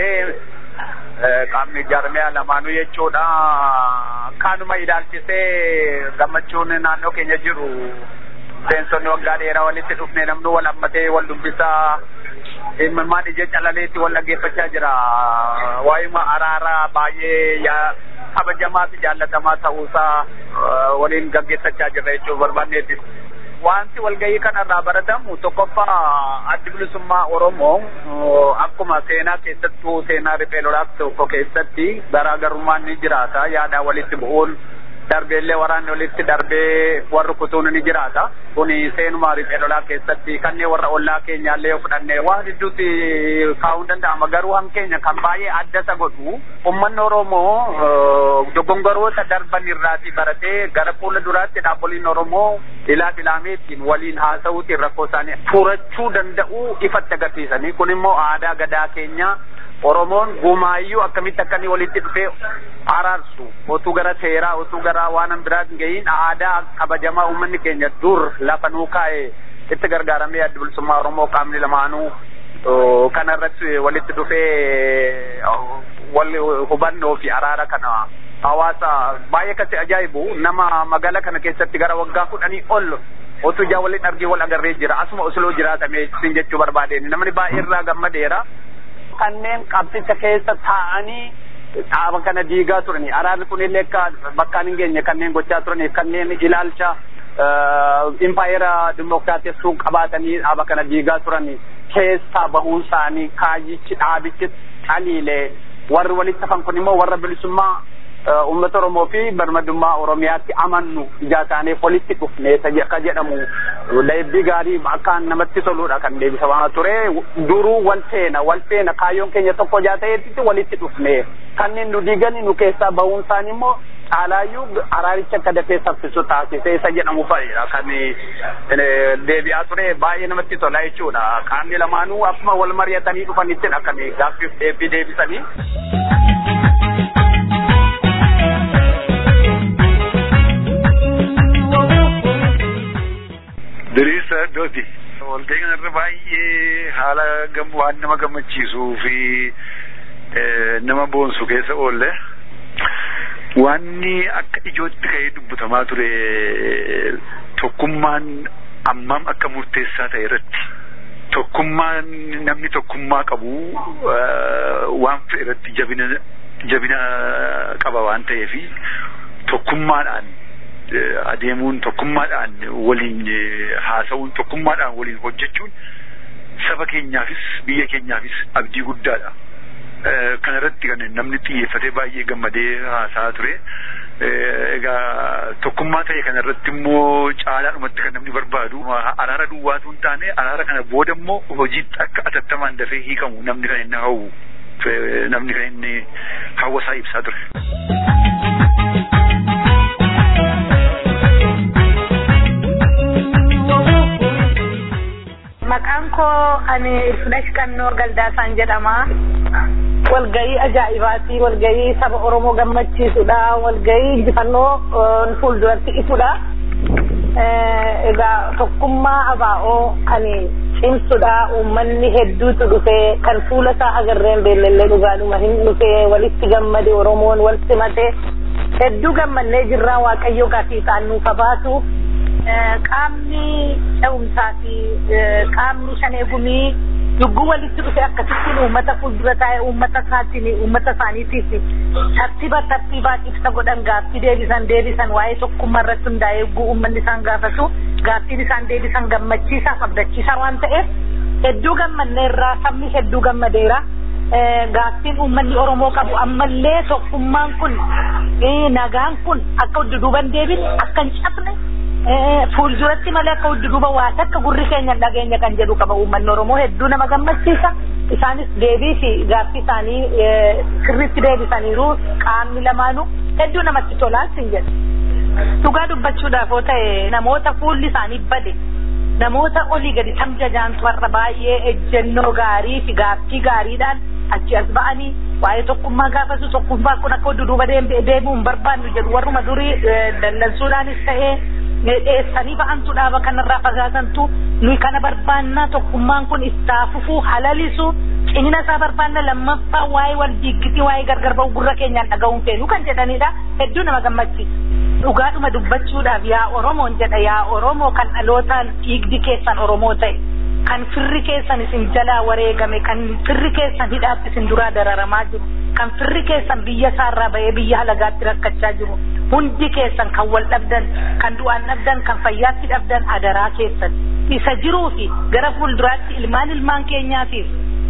qaamni jaarmiyaa lamaanuu jechuudha kanuma ilaalchisee gammachuun naannoo keenya jiru miseensonni waggaa dheeraa walitti dhufne namnu wal hammatee wal dubbisaa imimmaan ija calaleetti wal dhaggeeffachaa jira waa'ima araaraa baay'ee kabajamaa fi jaallatamaa ta'uusaa waliin gaggeessachaa jirra jechuu barbaanneetti. Wanti walgahii kanarraa baratamu tokkoffaa addi bilisummaa Oromoo akkuma seenaa keessattuu seenaa riphee lolaaf tokko keessatti garaagarummaan ni jiraata yaada walitti bu'uun darbeellee waraanni walitti darbee warri kutuun ni jiraata. Kuni seenuma riphee lolaa keessatti kanneen warra ollaa keenyaallee yoo fudhanne waan hedduutti kaa'uu danda'ama. Garuu hankeenya kan baay'ee adda isa godhu uummanni Oromoo dogongoroota darban irraatii baratee gara fuula duraatti dhaabboliin Oromoo ilaa filaameetiin waliin haasa'uutiin rakkoo isaanii furachuu danda'u ifatti agarsiisanii. Kun immoo aadaa gadaa keenyaa Oromoon gumaayyuu akkamitti akka inni walitti dhufee araarsu otuu gara seeraa otuu gara waan biraat hin gahiin aadaa kabajamaa uummanni keenya dur lafa nuu kaa'e itti gargaaramee adda bilisummaa Oromoo qaamni lamaanuu kana irratti walitti dhufee wal hubannoo fi araara kana hawaasa baay'ee kasi ajaa'ibu nama magaalaa kana keessatti gara waggaa kudhanii ol otuu ijaa waliin argee wal agarree jira asuma osloo jiraatame sin jechuu barbaadeen namni baay'ee irraa gammadeera. kanneen qabsicha keessa taa'anii dhaaba kana diigaa turani araarri kun illee akka bakkaan hin geenye kanneen gochaa turaniif kanneen ilaalcha impaayera dimokiraatessuu qabaatanii dhaaba kana diigaa turan keessaa bahuun isaanii kaayyichi dhaabichi caliilee warri walitti hafan kun immoo warra bilisummaa uummata Oromoo fi birmadummaa Oromiyaatti amannu ijaa taaneef walitti dhufne akka jedhamu deebii gaarii akkaan namatti toludha kan deebisamaa ture duruu wal feena wal feena kaayyoon keenya tokko ijaa ta'eetti walitti dhufne kanneen nu diigani nu keessaa bahuun isaanii immoo caalaayyuu araaricha akka dafee saffisu taasise isa jedhamu fa'idha kan deebi'aa ture baay'ee namatti tola jechuudha qaamni lamaanuu akkuma wal mari'atanii dhufanittidha kan gaaffiif deebii deebisanii. Diriirsa iddooti. Walgahii kanarra baay'ee haala waan nama gammachiisuu fi nama boonsu keessa oolle. Wanni akka ijootti ka'ee dubbatamaa ture tokkummaan ammam akka murteessaa ta'e irratti. Tokkummaan namni tokkummaa qabu waan fe'e irratti jabina jabina qaba waan ta'eefi tokkummaadhaan adeemuun tokkummaadhaan waliin haasa'uun tokkummaadhaan waliin hojjechuun saba keenyaafis biyya keenyaafis abdii guddaadha. Kana irratti kan namni xiyyeeffatee baay'ee gammadee haasa'aa ture. Egaa tokkummaa ta'e kana irratti immoo caalaadhumatti kan namni barbaadu araara duwwaatu hin taane araara kana booda immoo hojiitti akka atattamaan dafee hiikamu namni kan inni hawwu namni kan inni hawwasaa ibsaa ture. Maqaan koo ani Ilfinesh Qannoo Galdaasaan jedhama. Walgahii ajaa'ibaati. Walgahii saba Oromoo gammachiisudha. Walgahii injifannoo fuulduratti ifudha. Egaa tokkummaa abaa'oo kan cimsudha. Uummanni hedduutu dhufee kan fuula isaa agarreen beellellee dhugaadhuma hin dhufee walitti gammade Oromoon wal simate hedduu gammannee jirraa Waaqayyo gaafii isaan nuuf baatu. qaamni ce'umsaa fi qaamni shanee gumii lubbuu walitti dhufe akkasittiin uummata fuuldura taa'ee uummata isaatiin uummata isaaniitiif tartiiba tartiibaan ibsa godhan gaaffii deebisan deebisan waa'ee tokkummaa irratti hundaa'ee eeguu uummanni isaan gaafatu gaaffiin isaan deebisan gammachiisaa abdachiisaa waan ta'eef hedduu gammanneerraa sabni hedduu gammadeera. gaaffiin uummanni Oromoo qabu ammallee tokkummaan kun nagaan kun akka duduuban deebine akka hin cabne fuulduratti malee akka duduuba waa takka gurri keenya dhageenya kan jedhu qaba uummanni Oromoo hedduu nama gammachiisa. Isaanis deebii fi gaaffii isaanii sirriitti deebisaniiru qaamni lamaanuu hedduu namatti tolaa sin jedhu. Dhugaa dubbachuudhaaf yoo ta'e namoota fuulli isaanii bade namoota olii gadi tamjajaantu har'a baay'ee ejjennoo gaarii fi gaaffii gaariidhaan achi as ba'anii waa'ee tokkummaa gaafatu tokkummaa kun akka duduuba deemuu hin barbaannu jedhu warruma durii dallansuudhaanis ta'ee dheessanii ba'antu dhaaba kanarraa fagaatantu nuyi kana barbaannaa tokkummaan kun istaafufuu halalisu cimina isaa barbaanna lammaffaa waa'ee wal diiggitii waa'ee gargar ba'u gurra keenyaan dhaga'uun feenu kan jedhanidha hedduu nama gammachiisa. Dhugaadhuma dubbachuudhaaf yaa Oromoon jedha yaa Oromoo kan dhalootaan dhiigdi keessan Oromoo ta'e kan firri keessan isin jalaa wareegame kan firri keessan hidhaatti isin duraa dararamaa jiru kan firri keessan biyya isaarraa ba'ee biyya halagaatti rakkachaa jiru hundi keessan kan wal dhabdan kan du'aan dhabdan kan fayyaatti dhabdan adaraa keessan isa jiruu fi gara fuulduraatti ilmaan ilmaan keenyaatiif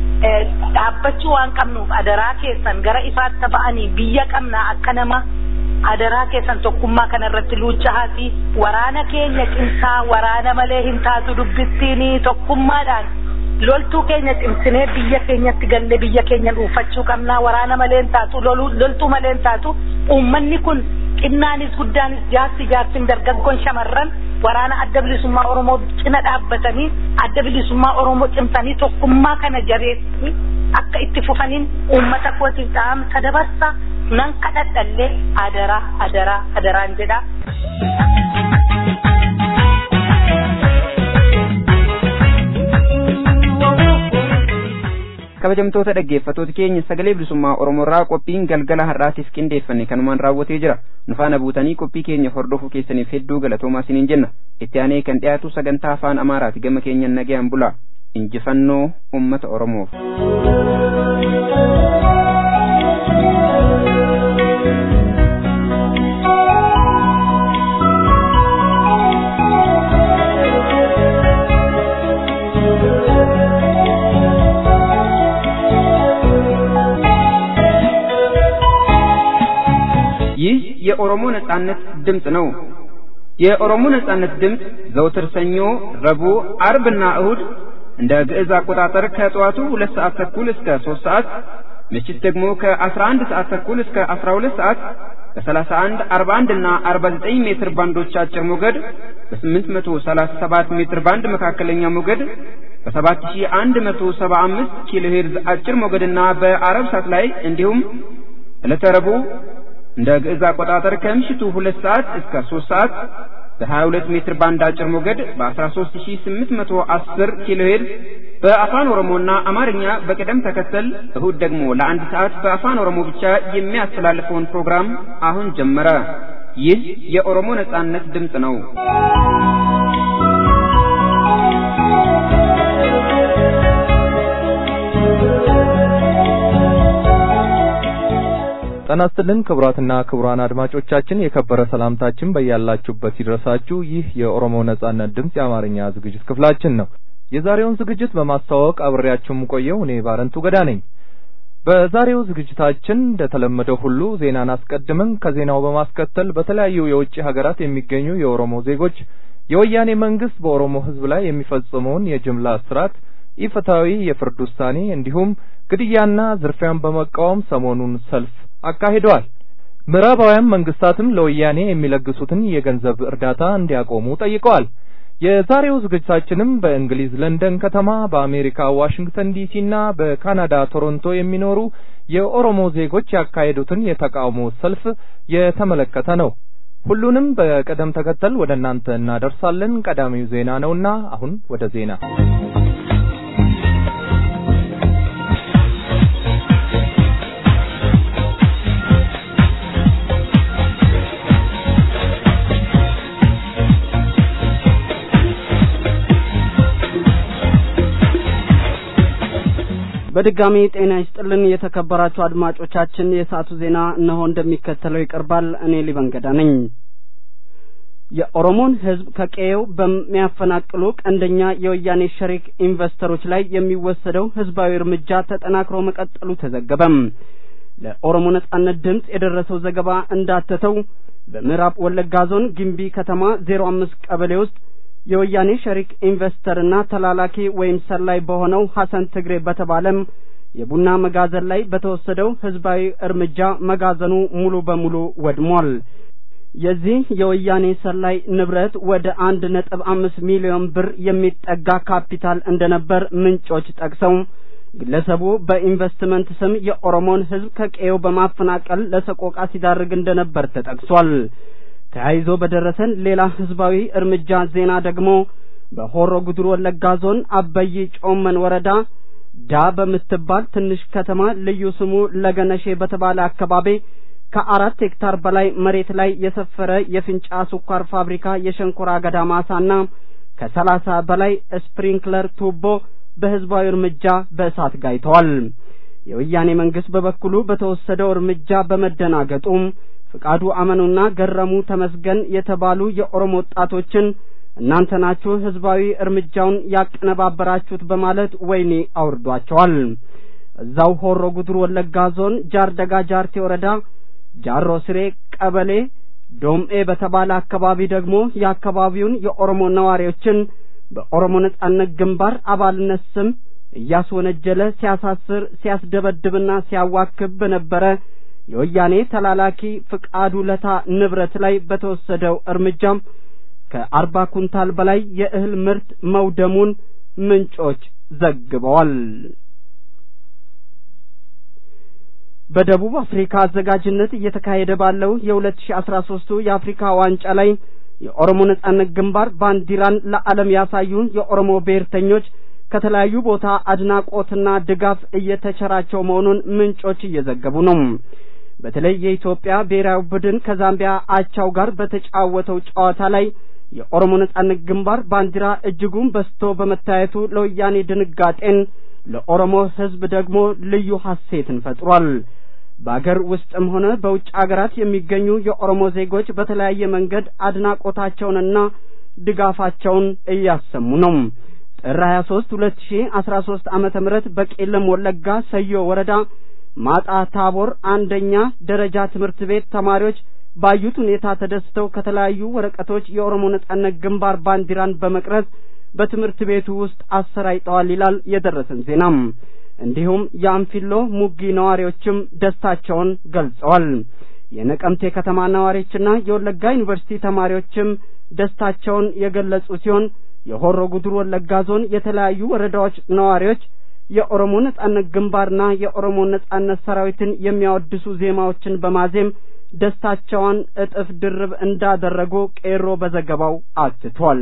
dhaabbachuu waan qabnuuf adaraa keessan gara ifaatti ba'anii biyya qabnaa akka nama adaraa keessan tokkummaa kanarratti luuccahaatii waraana keenya cimsaa waraana malee hin taatu dubbittiin tokkummaadhaan loltuu keenya cimsinee biyya keenyatti gallee biyya keenya dhuunfachuu qabnaa waraana malee hin taatu loltuu malee hin taatu uummanni kun xinnaanis guddaanis jaarsi jaarsin dargaggoon shamarran waraana adda bilisummaa Oromoo cina dhaabbatanii adda bilisummaa Oromoo cimsanii tokkummaa kana jabeessanii akka itti fufaniin uummata kootiif dhaamsa dabarsa nan kadhadhallee adaraa adaraa adaraan jedha. kabajamtoota dhaggeeffatoota keenya sagalee bilisummaa oromoorraa qophiin galgala har'aatiif qindeeffanne kanumaan raawwatee jira nu faana buutanii qophii keenya hordofuu keessaniif hedduu galatoomaa isiniin jenna itti aanee kan dhiyaatu sagantaa afaan amaaraati gama keenyan nagayaan bulaa injifannoo ummata oromoof. የኦሮሞ ነጻነት ድምፅ ነው። የኦሮሞ ነጻነት ድምፅ ዘውትር ሰኞ፣ ረቡዕ፣ አርብና እሁድ እንደ ግዕዝ አቆጣጠር ከጠዋቱ ሁለት ሰዓት ተኩል እስከ ሶስት ሰዓት ምሽት ደግሞ ከ11 ሰዓት ተኩል እስከ 12 ሰዓት በ31፣ 41 እና 49 ሜትር ባንዶች አጭር ሞገድ በ837 ሜትር ባንድ መካከለኛ ሞገድ በ7175 ኪሎ ሄርዝ አጭር ሞገድና በአረብ ሳት ላይ እንዲሁም ዕለተ ረቡዕ እንደ ግዕዝ አቆጣጠር ከምሽቱ 2 ሰዓት እስከ 3 ሰዓት በ22 ሜትር ባንድ አጭር ሞገድ በ13810 ኪሎ ሄርዝ በአፋን ኦሮሞና አማርኛ በቅደም ተከተል እሁድ ደግሞ ለአንድ ሰዓት በአፋን ኦሮሞ ብቻ የሚያስተላልፈውን ፕሮግራም አሁን ጀመረ። ይህ የኦሮሞ ነጻነት ድምፅ ነው። ጤና ይስጥልን ክቡራትና ክቡራን አድማጮቻችን የከበረ ሰላምታችን በያላችሁበት ይድረሳችሁ። ይህ የኦሮሞ ነጻነት ድምፅ የአማርኛ ዝግጅት ክፍላችን ነው። የዛሬውን ዝግጅት በማስተዋወቅ አብሬያችሁ የምቆየው እኔ ባረንቱ ገዳ ነኝ። በዛሬው ዝግጅታችን እንደተለመደው ሁሉ ዜናን አስቀድመን ከዜናው በማስከተል በተለያዩ የውጭ ሀገራት የሚገኙ የኦሮሞ ዜጎች የወያኔ መንግስት በኦሮሞ ሕዝብ ላይ የሚፈጽመውን የጅምላ እስራት፣ ኢፍትሐዊ የፍርድ ውሳኔ እንዲሁም ግድያና ዝርፊያን በመቃወም ሰሞኑን ሰልፍ አካሂደዋል። ምዕራባውያን መንግስታትም ለወያኔ የሚለግሱትን የገንዘብ እርዳታ እንዲያቆሙ ጠይቀዋል። የዛሬው ዝግጅታችንም በእንግሊዝ ለንደን ከተማ፣ በአሜሪካ ዋሽንግተን ዲሲና በካናዳ ቶሮንቶ የሚኖሩ የኦሮሞ ዜጎች ያካሄዱትን የተቃውሞ ሰልፍ የተመለከተ ነው። ሁሉንም በቅደም ተከተል ወደ እናንተ እናደርሳለን። ቀዳሚው ዜና ነውና አሁን ወደ ዜና በድጋሚ ጤና ይስጥልን የተከበራችሁ አድማጮቻችን፣ የሰዓቱ ዜና እነሆ እንደሚከተለው ይቀርባል። እኔ ሊበንገዳ ነኝ። የኦሮሞን ሕዝብ ከቀየው በሚያፈናቅሉ ቀንደኛ የወያኔ ሸሪክ ኢንቨስተሮች ላይ የሚወሰደው ህዝባዊ እርምጃ ተጠናክሮ መቀጠሉ ተዘገበም። ለኦሮሞ ነጻነት ድምፅ የደረሰው ዘገባ እንዳተተው በምዕራብ ወለጋ ዞን ግምቢ ከተማ ዜሮ አምስት ቀበሌ ውስጥ የወያኔ ሸሪክ ኢንቨስተርና ተላላኪ ወይም ሰላይ በሆነው ሐሰን ትግሬ በተባለም የቡና መጋዘን ላይ በተወሰደው ህዝባዊ እርምጃ መጋዘኑ ሙሉ በሙሉ ወድሟል። የዚህ የወያኔ ሰላይ ንብረት ወደ አንድ ነጥብ አምስት ሚሊዮን ብር የሚጠጋ ካፒታል እንደነበር ምንጮች ጠቅሰው ግለሰቡ በኢንቨስትመንት ስም የኦሮሞን ህዝብ ከቀየው በማፈናቀል ለሰቆቃ ሲዳርግ እንደነበር ተጠቅሷል። ተያይዞ በደረሰን ሌላ ህዝባዊ እርምጃ ዜና ደግሞ በሆሮ ጉድሩ ወለጋ ዞን አበይ ጮመን ወረዳ ዳ በምትባል ትንሽ ከተማ ልዩ ስሙ ለገነሼ በተባለ አካባቢ ከአራት ሄክታር በላይ መሬት ላይ የሰፈረ የፍንጫ ስኳር ፋብሪካ የሸንኮራ አገዳ ማሳና ከሰላሳ በላይ ስፕሪንክለር ቱቦ በህዝባዊ እርምጃ በእሳት ጋይተዋል። የወያኔ መንግስት በበኩሉ በተወሰደው እርምጃ በመደናገጡም ፍቃዱ አመኑና ገረሙ ተመስገን የተባሉ የኦሮሞ ወጣቶችን እናንተ ናችሁ ህዝባዊ እርምጃውን ያቀነባበራችሁት በማለት ወህኒ አውርዷቸዋል። እዛው ሆሮ ጉድሩ ወለጋ ዞን ጃርደጋ ጃርቴ ወረዳ ጃሮ ስሬ ቀበሌ ዶምኤ በተባለ አካባቢ ደግሞ የአካባቢውን የኦሮሞ ነዋሪዎችን በኦሮሞ ነጻነት ግንባር አባልነት ስም እያስወነጀለ ሲያሳስር ሲያስደበድብና ሲያዋክብ በነበረ የወያኔ ተላላኪ ፍቃዱ ለታ ንብረት ላይ በተወሰደው እርምጃም ከአርባ ኩንታል በላይ የእህል ምርት መውደሙን ምንጮች ዘግበዋል። በደቡብ አፍሪካ አዘጋጅነት እየተካሄደ ባለው የሁለት ሺ አስራ ሶስቱ የአፍሪካ ዋንጫ ላይ የኦሮሞ ነጻነት ግንባር ባንዲራን ለዓለም ያሳዩ የኦሮሞ ብሔርተኞች ከተለያዩ ቦታ አድናቆትና ድጋፍ እየተቸራቸው መሆኑን ምንጮች እየዘገቡ ነው። በተለይ የኢትዮጵያ ብሔራዊ ቡድን ከዛምቢያ አቻው ጋር በተጫወተው ጨዋታ ላይ የኦሮሞ ነጻነት ግንባር ባንዲራ እጅጉን በስቶ በመታየቱ ለወያኔ ድንጋጤን፣ ለኦሮሞ ሕዝብ ደግሞ ልዩ ሐሴትን ፈጥሯል። በአገር ውስጥም ሆነ በውጭ አገራት የሚገኙ የኦሮሞ ዜጎች በተለያየ መንገድ አድናቆታቸውንና ድጋፋቸውን እያሰሙ ነው። ጥር 23 2013 ዓመተ ምህረት በቄለም ወለጋ ሰዮ ወረዳ ማጣ ታቦር አንደኛ ደረጃ ትምህርት ቤት ተማሪዎች ባዩት ሁኔታ ተደስተው ከተለያዩ ወረቀቶች የኦሮሞ ነጻነት ግንባር ባንዲራን በመቅረጽ በትምህርት ቤቱ ውስጥ አሰራጭተዋል ይላል የደረሰን ዜናም። እንዲሁም የአንፊሎ ሙጊ ነዋሪዎችም ደስታቸውን ገልጸዋል። የነቀምቴ ከተማ ነዋሪዎችና የወለጋ ዩኒቨርሲቲ ተማሪዎችም ደስታቸውን የገለጹ ሲሆን የሆሮ ጉዱሩ ወለጋ ዞን የተለያዩ ወረዳዎች ነዋሪዎች የኦሮሞ ነጻነት ግንባርና የኦሮሞ ነጻነት ሰራዊትን የሚያወድሱ ዜማዎችን በማዜም ደስታቸውን እጥፍ ድርብ እንዳደረጉ ቄሮ በዘገባው አትቷል።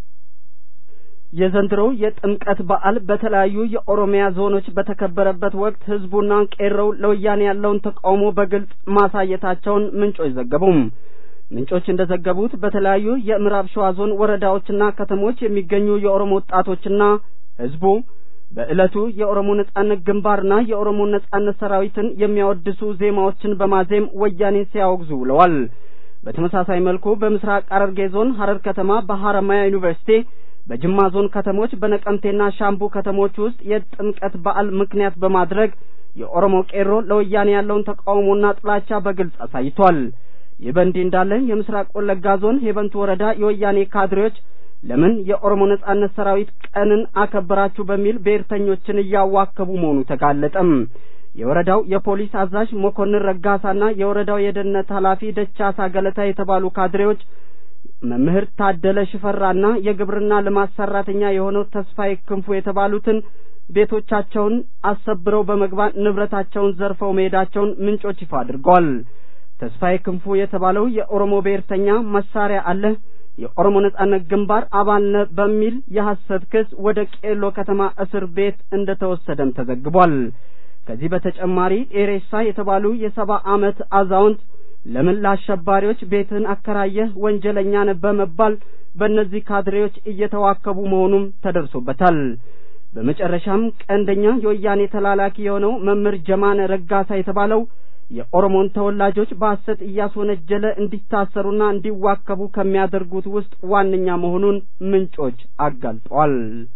የዘንድሮው የጥምቀት በዓል በተለያዩ የኦሮሚያ ዞኖች በተከበረበት ወቅት ህዝቡና ቄሮው ለወያኔ ያለውን ተቃውሞ በግልጽ ማሳየታቸውን ምንጮች ዘገቡም። ምንጮች እንደዘገቡት በተለያዩ የምዕራብ ሸዋ ዞን ወረዳዎችና ከተሞች የሚገኙ የኦሮሞ ወጣቶችና ህዝቡ በዕለቱ የኦሮሞ ነጻነት ግንባርና የኦሮሞ ነጻነት ሰራዊትን የሚያወድሱ ዜማዎችን በማዜም ወያኔን ሲያወግዙ ውለዋል። በተመሳሳይ መልኩ በምስራቅ ሐረርጌ ዞን ሐረር ከተማ በሐረማያ ዩኒቨርሲቲ በጅማ ዞን ከተሞች በነቀምቴና ሻምቡ ከተሞች ውስጥ የጥምቀት በዓል ምክንያት በማድረግ የኦሮሞ ቄሮ ለወያኔ ያለውን ተቃውሞና ጥላቻ በግልጽ አሳይቷል። ይህ በእንዲህ እንዳለ የምስራቅ ወለጋ ዞን ሄበንቱ ወረዳ የወያኔ ካድሬዎች ለምን የኦሮሞ ነጻነት ሰራዊት ቀንን አከበራችሁ በሚል ብሔርተኞችን እያዋከቡ መሆኑ ተጋለጠም። የወረዳው የፖሊስ አዛዥ መኮንን ረጋሳና የወረዳው የደህንነት ኃላፊ ደቻሳ ገለታ የተባሉ ካድሬዎች መምህር ታደለ ሽፈራና የግብርና ልማት ሰራተኛ የሆነው ተስፋዬ ክንፉ የተባሉትን ቤቶቻቸውን አሰብረው በመግባት ንብረታቸውን ዘርፈው መሄዳቸውን ምንጮች ይፋ አድርገዋል። ተስፋዬ ክንፉ የተባለው የኦሮሞ ብሔርተኛ መሳሪያ አለ የኦሮሞ ነጻነት ግንባር አባል ነህ በሚል የሐሰት ክስ ወደ ቄሎ ከተማ እስር ቤት እንደተወሰደም ተዘግቧል። ከዚህ በተጨማሪ ኤሬሳ የተባሉ የሰባ ዓመት አዛውንት ለምን ለአሸባሪዎች ቤትን አከራየህ ወንጀለኛ ነህ በመባል በእነዚህ ካድሬዎች እየተዋከቡ መሆኑም ተደርሶበታል። በመጨረሻም ቀንደኛ የወያኔ ተላላኪ የሆነው መምህር ጀማነ ረጋሳ የተባለው የኦሮሞን ተወላጆች በሐሰት እያስወነጀለ እንዲታሰሩና እንዲዋከቡ ከሚያደርጉት ውስጥ ዋነኛ መሆኑን ምንጮች አጋልጠዋል።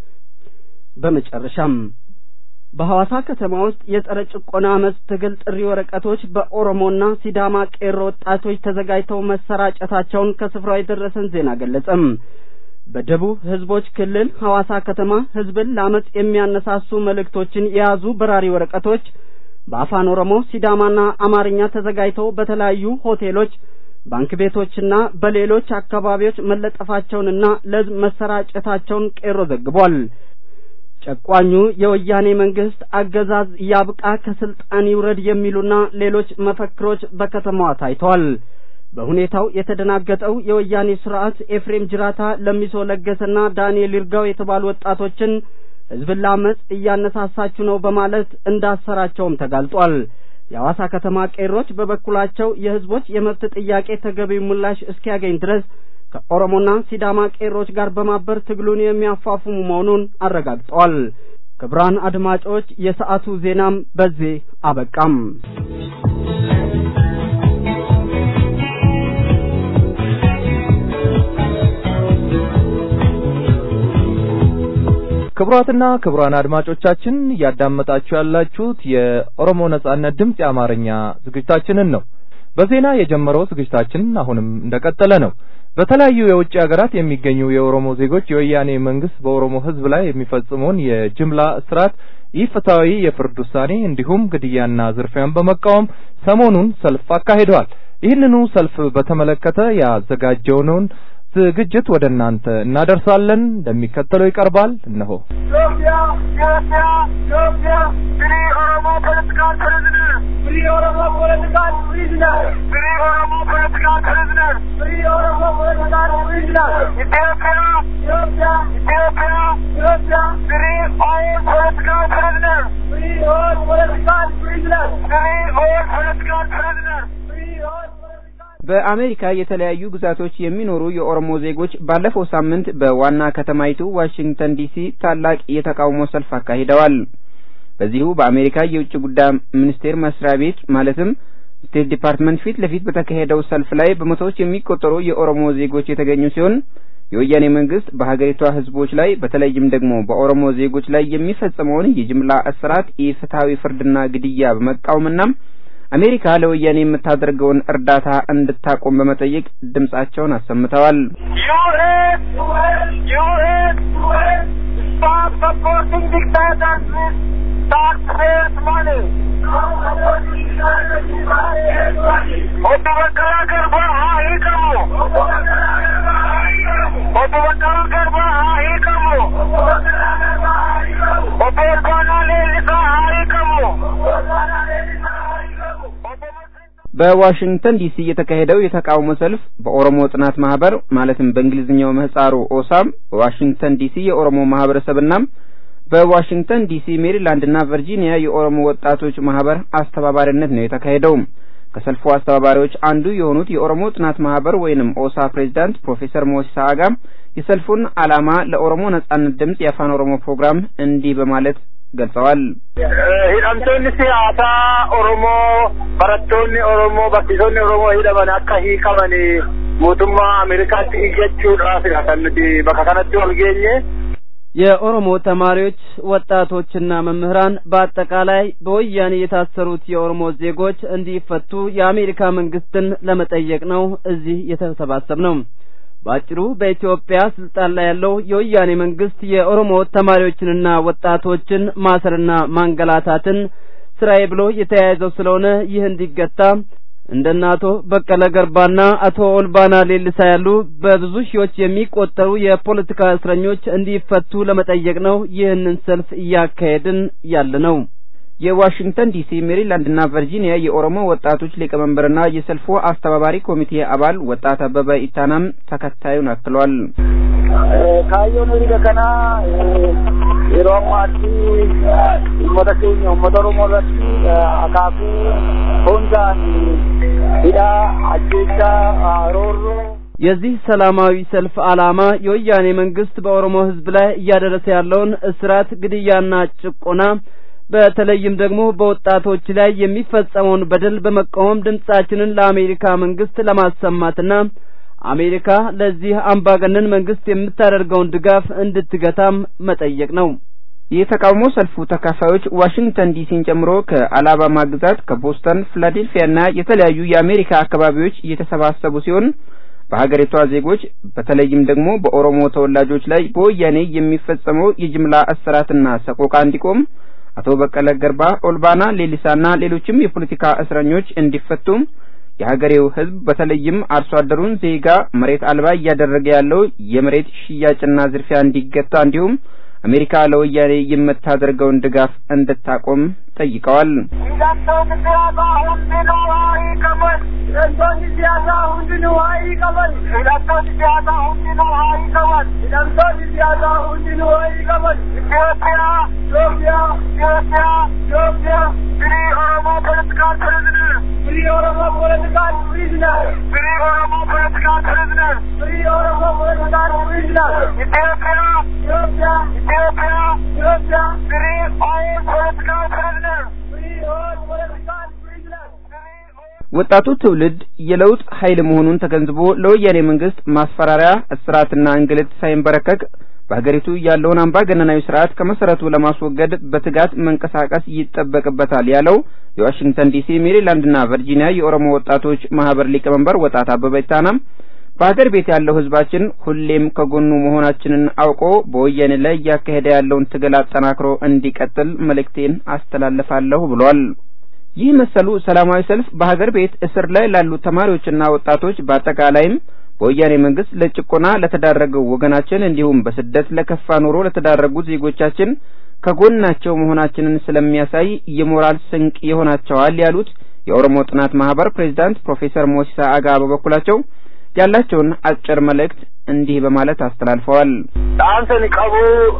በመጨረሻም በሐዋሳ ከተማ ውስጥ የጸረ ጭቆና አመፅ ትግል ጥሪ ወረቀቶች በኦሮሞና ሲዳማ ቄሮ ወጣቶች ተዘጋጅተው መሰራጨታቸውን ከስፍራው የደረሰን ዜና ገለጸም። በደቡብ ህዝቦች ክልል ሐዋሳ ከተማ ህዝብን ለአመፅ የሚያነሳሱ መልእክቶችን የያዙ በራሪ ወረቀቶች በአፋን ኦሮሞ ሲዳማና አማርኛ ተዘጋጅተው በተለያዩ ሆቴሎች፣ ባንክ ቤቶችና በሌሎች አካባቢዎች መለጠፋቸውንና ለህዝብ መሰራጨታቸውን ቄሮ ዘግቧል። ጨቋኙ የወያኔ መንግስት አገዛዝ ያብቃ፣ ከስልጣን ይውረድ የሚሉና ሌሎች መፈክሮች በከተማዋ ታይተዋል። በሁኔታው የተደናገጠው የወያኔ ስርዓት ኤፍሬም ጅራታ፣ ለሚሶ ለገሰና ዳንኤል ይርጋው የተባሉ ወጣቶችን ህዝብን ለአመፅ እያነሳሳችሁ ነው በማለት እንዳሰራቸውም ተጋልጧል። የሐዋሳ ከተማ ቄሮች በበኩላቸው የህዝቦች የመብት ጥያቄ ተገቢ ምላሽ እስኪያገኝ ድረስ ከኦሮሞና ሲዳማ ቄሮች ጋር በማበር ትግሉን የሚያፋፍሙ መሆኑን አረጋግጠዋል። ክቡራን አድማጮች የሰዓቱ ዜናም በዚህ አበቃም። ክቡራትና ክቡራን አድማጮቻችን እያዳመጣችሁ ያላችሁት የኦሮሞ ነጻነት ድምፅ የአማርኛ ዝግጅታችንን ነው። በዜና የጀመረው ዝግጅታችን አሁንም እንደቀጠለ ነው። በተለያዩ የውጭ ሀገራት የሚገኙ የኦሮሞ ዜጎች የወያኔ መንግስት በኦሮሞ ህዝብ ላይ የሚፈጽመውን የጅምላ እስራት፣ ኢፍትሐዊ የፍርድ ውሳኔ እንዲሁም ግድያና ዝርፊያን በመቃወም ሰሞኑን ሰልፍ አካሂደዋል። ይህንኑ ሰልፍ በተመለከተ ያዘጋጀነውን ዝግጅት ወደ እናንተ እናደርሳለን። እንደሚከተለው ይቀርባል። እነሆ ኢትዮጵያ ኢትዮጵያ ኢትዮጵያ ፍሪ ኦሮሞ ፖለቲካል ፕሪዝነር ፍሪ ኦሮሞ ፖለቲካል ፕሪዝነር ፍሪ ኦሮሞ ፖለቲካል ፕሪዝነር ፍሪ ኦሮሞ ፖለቲካል ፕሪዝነር ኢትዮጵያ ኢትዮጵያ ኢትዮጵያ ኢትዮጵያ ፍሪ ኦል ፖለቲካል ፕሪዝነር ፍሪ ኦል ፖለቲካል ፕሪዝነር ፍሪ ኦል ፖለቲካል ፕሪዝነር ፍሪ ኦል በአሜሪካ የተለያዩ ግዛቶች የሚኖሩ የኦሮሞ ዜጎች ባለፈው ሳምንት በዋና ከተማይቱ ዋሽንግተን ዲሲ ታላቅ የተቃውሞ ሰልፍ አካሂደዋል። በዚሁ በአሜሪካ የውጭ ጉዳይ ሚኒስቴር መስሪያ ቤት ማለትም ስቴት ዲፓርትመንት ፊት ለፊት በተካሄደው ሰልፍ ላይ በመቶዎች የሚቆጠሩ የኦሮሞ ዜጎች የተገኙ ሲሆን የወያኔ መንግስት በሀገሪቷ ህዝቦች ላይ በተለይም ደግሞ በኦሮሞ ዜጎች ላይ የሚፈጸመውን የጅምላ እስራት፣ ኢፍትሐዊ ፍርድና ግድያ በመቃወምና አሜሪካ ለወያኔ የምታደርገውን እርዳታ እንድታቆም በመጠየቅ ድምጻቸውን አሰምተዋል። Stop supporting dictators with taxpayers' money. Obbo Baqqalaa Garbaa haa hiikamu. Obbo Baqqalaa Garbaa haa hiikamu. Obbo Olbaanaa Leellisaa haa hiikamu. በዋሽንግተን ዲሲ የተካሄደው የተቃውሞ ሰልፍ በኦሮሞ ጥናት ማህበር ማለትም በእንግሊዝኛው ምህጻሩ ኦሳም በዋሽንግተን ዲሲ የኦሮሞ ማህበረሰብና በዋሽንግተን ዲሲ ሜሪላንድና ቨርጂኒያ የኦሮሞ ወጣቶች ማህበር አስተባባሪነት ነው የተካሄደው። ከሰልፉ አስተባባሪዎች አንዱ የሆኑት የኦሮሞ ጥናት ማህበር ወይንም ኦሳ ፕሬዚዳንት ፕሮፌሰር ሞሲሳ አጋ የሰልፉን ዓላማ ለኦሮሞ ነጻነት ድምጽ የአፋን ኦሮሞ ፕሮግራም እንዲህ በማለት ገልጸዋል። hidhamtoonni siyaasaa Oromoo barattoonni Oromoo barsiisonni Oromoo hidhaman akka hiikaman mootummaa Ameerikaatti iyyachuudhaaf kan nuti bakka kanatti wal geenye. የኦሮሞ ተማሪዎች ወጣቶችና መምህራን በአጠቃላይ በወያኔ የታሰሩት የኦሮሞ ዜጎች እንዲፈቱ የአሜሪካ መንግስትን ለመጠየቅ ነው እዚህ የተሰባሰብ ነው። በአጭሩ በኢትዮጵያ ስልጣን ላይ ያለው የወያኔ መንግስት የኦሮሞ ተማሪዎችንና ወጣቶችን ማሰርና ማንገላታትን ስራዬ ብሎ የተያያዘው ስለሆነ ይህ እንዲገታ እንደነ አቶ በቀለ ገርባና አቶ ኦልባና ሌልሳ ያሉ በብዙ ሺዎች የሚቆጠሩ የፖለቲካ እስረኞች እንዲፈቱ ለመጠየቅ ነው ይህንን ሰልፍ እያካሄድን ያለ ነው። የዋሽንግተን ዲሲ ሜሪላንድና ቨርጂኒያ የኦሮሞ ወጣቶች ሊቀመንበርና የሰልፉ አስተባባሪ ኮሚቴ አባል ወጣት አበበ ኢታናም ተከታዩን አክሏል። kaayyoon hiriira kanaa yeroo ammaatti uummata keenya uummata oromoo irratti akaakuu hundaan hidhaa ajjeechaa roorroo የዚህ ሰላማዊ ሰልፍ ዓላማ የወያኔ መንግስት በኦሮሞ ህዝብ ላይ እያደረሰ ያለውን እስራት፣ ግድያና ጭቆና በተለይም ደግሞ በወጣቶች ላይ የሚፈጸመውን በደል በመቃወም ድምጻችንን ለአሜሪካ መንግስት ለማሰማትና አሜሪካ ለዚህ አምባገነን መንግስት የምታደርገውን ድጋፍ እንድትገታም መጠየቅ ነው። የተቃውሞ ሰልፉ ተካፋዮች ዋሽንግተን ዲሲን ጨምሮ ከአላባማ ግዛት፣ ከቦስተን፣ ፊላዴልፊያና የተለያዩ የአሜሪካ አካባቢዎች እየተሰባሰቡ ሲሆን በሀገሪቷ ዜጎች በተለይም ደግሞ በኦሮሞ ተወላጆች ላይ በወያኔ የሚፈጸመው የጅምላ እስራትና ሰቆቃ እንዲቆም አቶ በቀለ ገርባ፣ ኦልባና ሌሊሳና ሌሎችም የፖለቲካ እስረኞች እንዲፈቱ የሀገሬው ሕዝብ በተለይም አርሶ አደሩን ዜጋ መሬት አልባ እያደረገ ያለው የመሬት ሽያጭና ዝርፊያ እንዲገታ እንዲሁም አሜሪካ ለወያኔ የምታደርገውን ድጋፍ እንድታቆም ጠይቀዋል። hidhamtoonni siyaasaa hundinuu haa hiikaman. Hidhamtoonni siyaasaa hundinuu haa hiikaman. Hidhamtoonni siyaasaa hundinuu haa hiikaman. Hidhamtoonni siyaasaa hundinuu haa hiikaman. Itoophiyaa, Itoophiyaa, Itoophiyaa, Itoophiyaa. Free Oromo political prisoner. Free Oromo political prisoner. Free Oromo political prisoner. Free Oromo political prisoner. Itoophiyaa, Itoophiyaa, Itoophiyaa, Itoophiyaa. Free all political prisoner. Free all political prisoner. ወጣቱ ትውልድ የለውጥ ኃይል መሆኑን ተገንዝቦ ለወያኔ መንግስት ማስፈራሪያ፣ እስራትና እንግልት ሳይንበረከክ በሀገሪቱ ያለውን አምባገነናዊ ስርዓት ከመሰረቱ ለማስወገድ በትጋት መንቀሳቀስ ይጠበቅበታል ያለው የዋሽንግተን ዲሲ፣ ሜሪላንድና ቨርጂኒያ የኦሮሞ ወጣቶች ማህበር ሊቀመንበር ወጣት አበበ ኢታናም በሀገር ቤት ያለው ህዝባችን ሁሌም ከጎኑ መሆናችንን አውቆ በወያኔ ላይ እያካሄደ ያለውን ትግል አጠናክሮ እንዲቀጥል መልእክቴን አስተላልፋለሁ ብሏል። ይህ መሰሉ ሰላማዊ ሰልፍ በሀገር ቤት እስር ላይ ላሉ ተማሪዎችና ወጣቶች በአጠቃላይም በወያኔ መንግስት ለጭቆና ለተዳረገው ወገናችን እንዲሁም በስደት ለከፋ ኑሮ ለተዳረጉት ዜጎቻችን ከጎናቸው መሆናችንን ስለሚያሳይ የሞራል ስንቅ ይሆናቸዋል ያሉት የኦሮሞ ጥናት ማህበር ፕሬዚዳንት ፕሮፌሰር ሞሲሳ አጋ በበኩላቸው ያላቸውን አጭር መልእክት እንዲህ በማለት አስተላልፈዋል። dhaamsani qabu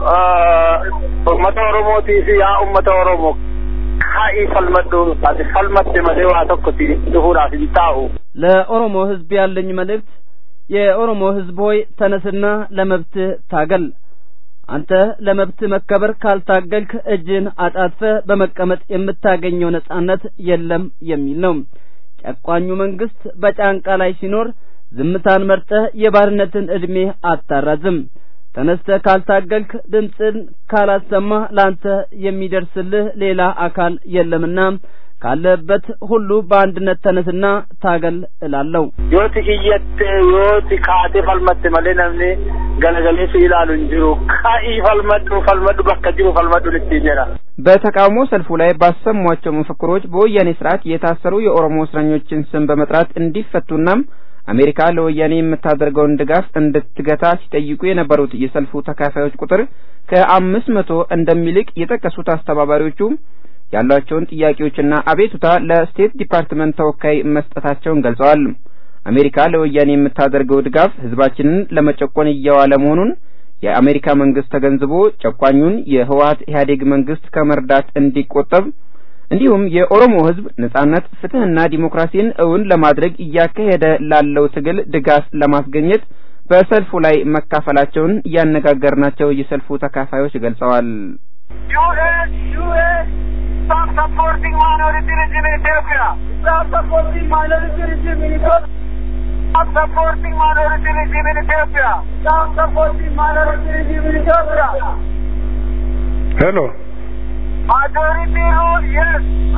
uummata oromootii fi yaa uummata oromoo kaa'ii falmadhu ati falmatte malee waa tokkotti dhufuudhaaf hin taa'u. ለኦሮሞ ህዝብ ያለኝ መልእክት የኦሮሞ ህዝብ ሆይ ተነስና ለመብትህ ታገል። አንተ ለመብት መከበር ካልታገልክ እጅን አጣጥፈህ በመቀመጥ የምታገኘው ነጻነት የለም የሚል ነው። ጨቋኙ መንግስት በጫንቃ ላይ ሲኖር ዝምታን መርጠህ የባርነትን ዕድሜ አታራዝም። ተነስተህ ካልታገልክ ድምፅን ካላሰማህ ላንተ የሚደርስልህ ሌላ አካል የለምና ካለበት ሁሉ በአንድነት ተነስና ታገል እላለሁ። yooti iyyatte yooti kaate falmatte malee namni galagalee si ilaalu hin jiru ka'ii falmadhu falmadhu bakka jiru falmadhu ittiin jedha በተቃውሞ ሰልፉ ላይ ባሰሟቸው መፈክሮች በወያኔ ስርዓት የታሰሩ የኦሮሞ እስረኞችን ስም በመጥራት እንዲፈቱና አሜሪካ ለወያኔ የምታደርገውን ድጋፍ እንድትገታ ሲጠይቁ የነበሩት የሰልፉ ተካፋዮች ቁጥር ከአምስት መቶ እንደሚልቅ የጠቀሱት አስተባባሪዎቹ ያሏቸውን ጥያቄዎችና አቤቱታ ለስቴት ዲፓርትመንት ተወካይ መስጠታቸውን ገልጸዋል። አሜሪካ ለወያኔ የምታደርገው ድጋፍ ህዝባችንን ለመጨቆን እየዋለ መሆኑን የአሜሪካ መንግስት ተገንዝቦ ጨቋኙን የህወሀት ኢህአዴግ መንግስት ከመርዳት እንዲቆጠብ እንዲሁም የኦሮሞ ህዝብ ነጻነት፣ ፍትህና ዲሞክራሲን እውን ለማድረግ እያካሄደ ላለው ትግል ድጋፍ ለማስገኘት በሰልፉ ላይ መካፈላቸውን ያነጋገርናቸው የሰልፉ ተካፋዮች ገልጸዋል። US, US, stop supporting minority regime in Ethiopia. Stop supporting minority regime in Ethiopia. Stop supporting minority regime in Ethiopia. Stop supporting minority regime in Ethiopia. Hello. Majority rule, yes.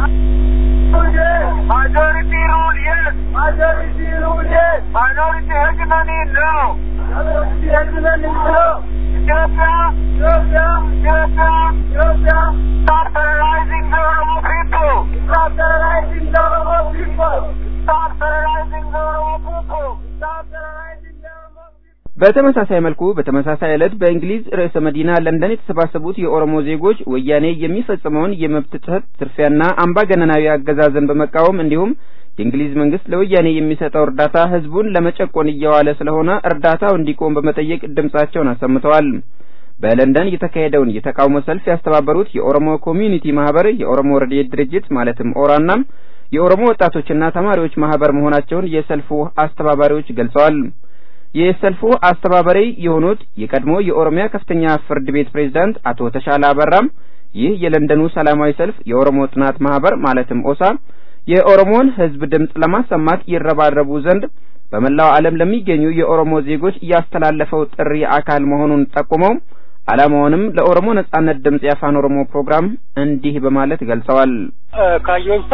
Majority rule, yes. Majority rule, yes. Minority hegemony, no. Minority hegemony, no. Ethiopia, Ethiopia, Ethiopia, Ethiopia. Stop terrorizing the Oromo people. Stop terrorizing the Oromo people. Stop terrorizing the Oromo people. Stop terrorizing the Oromo people. በተመሳሳይ መልኩ በተመሳሳይ ዕለት በእንግሊዝ ርዕሰ መዲና ለንደን የተሰባሰቡት የኦሮሞ ዜጎች ወያኔ የሚፈጽመውን የመብት ጥሰት፣ ዝርፊያና አምባገነናዊ አገዛዝን በመቃወም እንዲሁም የእንግሊዝ መንግስት ለወያኔ የሚሰጠው እርዳታ ህዝቡን ለመጨቆን እየዋለ ስለሆነ እርዳታው እንዲቆም በመጠየቅ ድምጻቸውን አሰምተዋል። በለንደን የተካሄደውን የተቃውሞ ሰልፍ ያስተባበሩት የኦሮሞ ኮሚዩኒቲ ማህበር፣ የኦሮሞ ረድኤት ድርጅት ማለትም ኦራና የኦሮሞ ወጣቶችና ተማሪዎች ማህበር መሆናቸውን የሰልፉ አስተባባሪዎች ገልጸዋል። የሰልፉ አስተባባሪ የሆኑት የቀድሞ የኦሮሚያ ከፍተኛ ፍርድ ቤት ፕሬዝዳንት አቶ ተሻለ አበራም ይህ የለንደኑ ሰላማዊ ሰልፍ የኦሮሞ ጥናት ማህበር ማለትም ኦሳ የኦሮሞን ህዝብ ድምጽ ለማሰማት ይረባረቡ ዘንድ በመላው ዓለም ለሚገኙ የኦሮሞ ዜጎች ያስተላለፈው ጥሪ አካል መሆኑን ጠቁመው ዓላማውንም ለኦሮሞ ነጻነት ድምጽ የአፋን ኦሮሞ ፕሮግራም እንዲህ በማለት ገልጸዋል። ካዮንሳ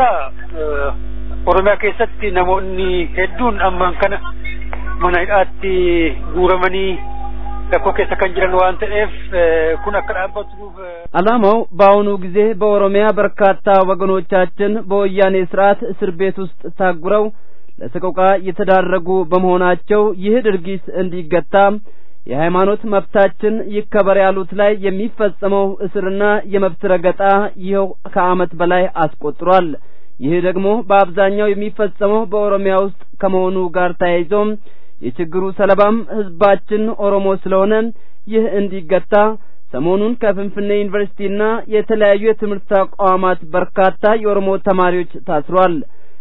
ኦሮሚያ keessatti namoonni hedduun ammaan kana mana hidhaatti guuramanii rakkoo keessa kan jiran waan ta'eef kun akka dhaabbatuuf ዓላማው በአሁኑ ጊዜ በኦሮሚያ በርካታ ወገኖቻችን በወያኔ ስርዓት እስር ቤት ውስጥ ታጉረው ለሰቆቃ የተዳረጉ በመሆናቸው ይህ ድርጊት እንዲገታ የሃይማኖት መብታችን ይከበር ያሉት ላይ የሚፈጸመው እስርና የመብት ረገጣ ይኸው ከዓመት በላይ አስቆጥሯል። ይህ ደግሞ በአብዛኛው የሚፈጸመው በኦሮሚያ ውስጥ ከመሆኑ ጋር ተያይዞም የችግሩ ሰለባም ህዝባችን ኦሮሞ ስለሆነ ይህ እንዲገታ ሰሞኑን ከፍንፍኔ ዩኒቨርሲቲና የተለያዩ የትምህርት ተቋማት በርካታ የኦሮሞ ተማሪዎች ታስሯል።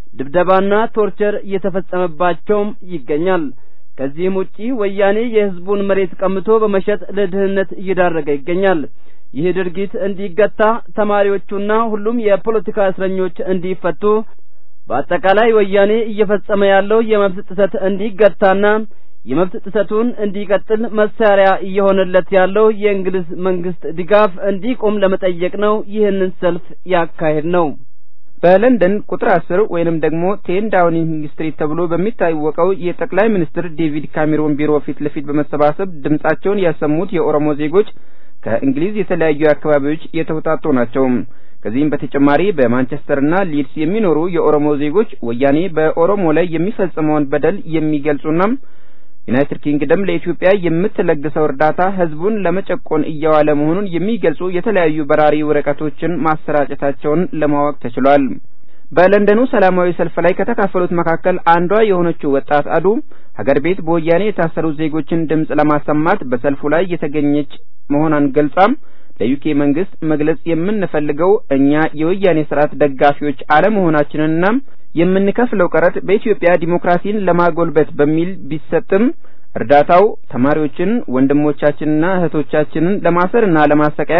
ድብደባና ቶርቸር እየተፈጸመባቸውም ይገኛል። ከዚህም ውጪ ወያኔ የህዝቡን መሬት ቀምቶ በመሸጥ ለድህነት እየዳረገ ይገኛል። ይህ ድርጊት እንዲገታ ተማሪዎቹና ሁሉም የፖለቲካ እስረኞች እንዲፈቱ በአጠቃላይ ወያኔ እየፈጸመ ያለው የመብት ጥሰት እንዲገታና የመብት ጥሰቱን እንዲቀጥል መሳሪያ እየሆነለት ያለው የእንግሊዝ መንግስት ድጋፍ እንዲቆም ለመጠየቅ ነው ይህንን ሰልፍ ያካሄድ ነው። በለንደን ቁጥር አስር ወይንም ደግሞ ቴን ዳውኒንግ ስትሪት ተብሎ በሚታወቀው የጠቅላይ ሚኒስትር ዴቪድ ካሜሮን ቢሮ ፊት ለፊት በመሰባሰብ ድምጻቸውን ያሰሙት የኦሮሞ ዜጎች ከእንግሊዝ የተለያዩ አካባቢዎች የተውጣጡ ናቸው። ከዚህም በተጨማሪ በማንቸስተርና ሊድስ የሚኖሩ የኦሮሞ ዜጎች ወያኔ በኦሮሞ ላይ የሚፈጽመውን በደል የሚገልጹና ዩናይትድ ኪንግደም ለኢትዮጵያ የምትለግሰው እርዳታ ህዝቡን ለመጨቆን እየዋለ መሆኑን የሚገልጹ የተለያዩ በራሪ ወረቀቶችን ማሰራጨታቸውን ለማወቅ ተችሏል። በለንደኑ ሰላማዊ ሰልፍ ላይ ከተካፈሉት መካከል አንዷ የሆነችው ወጣት አዱ ሀገር ቤት በወያኔ የታሰሩ ዜጎችን ድምጽ ለማሰማት በሰልፉ ላይ የተገኘች መሆኗን ገልጻም ለዩኬ መንግስት መግለጽ የምንፈልገው እኛ የወያኔ ስርዓት ደጋፊዎች አለመሆናችንንና የምንከፍለው ቀረጥ በኢትዮጵያ ዲሞክራሲን ለማጎልበት በሚል ቢሰጥም እርዳታው ተማሪዎችን ወንድሞቻችንና እህቶቻችንን ለማሰርና ለማሰቃየት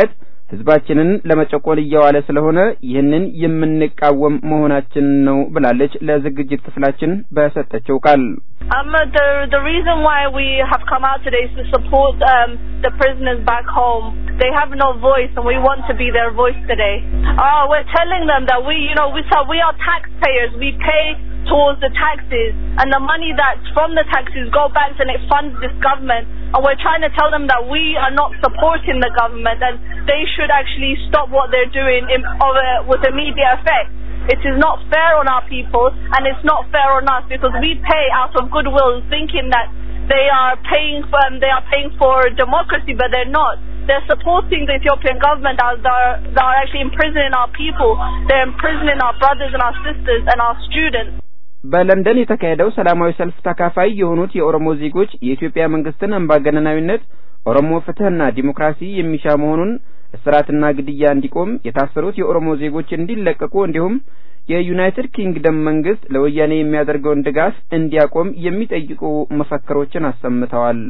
ህዝባችንን ለመጨቆን እየዋለ ስለሆነ ይህንን የምንቃወም መሆናችን ነው ብላለች ለዝግጅት ክፍላችን በሰጠችው ቃል። Um, the the reason why we have come out today is to support um, the prisoners back home. They have no voice, and we want to be their voice today. Uh, we're telling them that we, you know, we so we are taxpayers. We pay towards the taxes, and the money that's from the taxes go back and it funds this government. And we're trying to tell them that we are not supporting the government, and they should actually stop what they're doing in, of, uh, with immediate effect. It is not fair on our people, and it's not fair on us because we pay out of goodwill, thinking that they are paying for um, they are paying for democracy, but they're not. They're supporting the Ethiopian government as they're, they're actually imprisoning our people. They're imprisoning our brothers and our sisters and our students. በለንደን የተካሄደው ሰላማዊ ሰልፍ ተካፋይ የሆኑት የኦሮሞ ዜጎች የኢትዮጵያ መንግስትን አምባገነናዊነት ኦሮሞ ፍትህና ዲሞክራሲ የሚሻ መሆኑን እስራትና ግድያ እንዲቆም የታሰሩት የኦሮሞ ዜጎች እንዲለቀቁ እንዲሁም የዩናይትድ ኪንግደም መንግስት ለወያኔ የሚያደርገውን ድጋፍ እንዲያቆም የሚጠይቁ መፈክሮችን አሰምተዋል።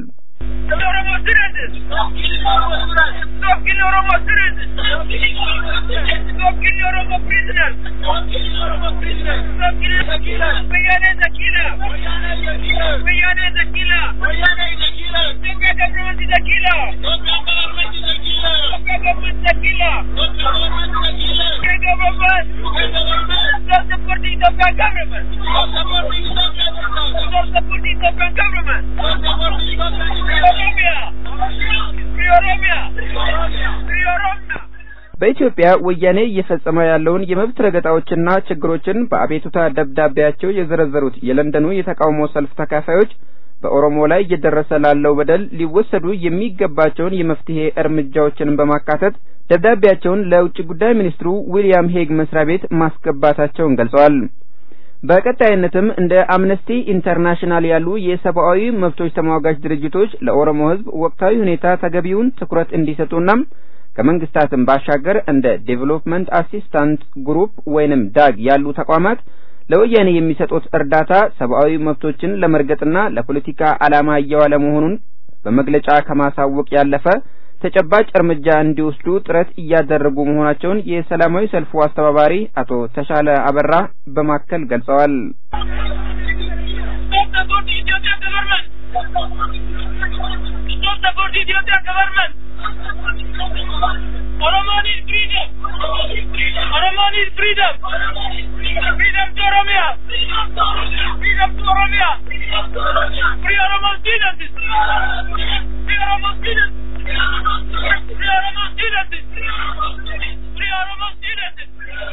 በኢትዮጵያ ወያኔ እየፈጸመ ያለውን የመብት ረገጣዎችና ችግሮችን በአቤቱታ ደብዳቤያቸው የዘረዘሩት የለንደኑ የተቃውሞ ሰልፍ ተካፋዮች በኦሮሞ ላይ እየደረሰ ላለው በደል ሊወሰዱ የሚገባቸውን የመፍትሄ እርምጃዎችን በማካተት ደብዳቤያቸውን ለውጭ ጉዳይ ሚኒስትሩ ዊልያም ሄግ መስሪያ ቤት ማስገባታቸውን ገልጸዋል። በቀጣይነትም እንደ አምነስቲ ኢንተርናሽናል ያሉ የሰብአዊ መብቶች ተሟጋች ድርጅቶች ለኦሮሞ ሕዝብ ወቅታዊ ሁኔታ ተገቢውን ትኩረት እንዲሰጡና ከመንግስታትም ባሻገር እንደ ዴቨሎፕመንት አሲስታንት ግሩፕ ወይንም ዳግ ያሉ ተቋማት ለወያኔ የሚሰጡት እርዳታ ሰብአዊ መብቶችን ለመርገጥና ለፖለቲካ ዓላማ እየዋለ መሆኑን በመግለጫ ከማሳወቅ ያለፈ ተጨባጭ እርምጃ እንዲወስዱ ጥረት እያደረጉ መሆናቸውን የሰላማዊ ሰልፉ አስተባባሪ አቶ ተሻለ አበራ በማከል ገልጸዋል። Oromo needs freedom. Oromo needs freedom. Freedom to Oromia. Freedom to Oromia. Free Oromo students. Free Oromo students. Free Oromo students. Free Oromo students.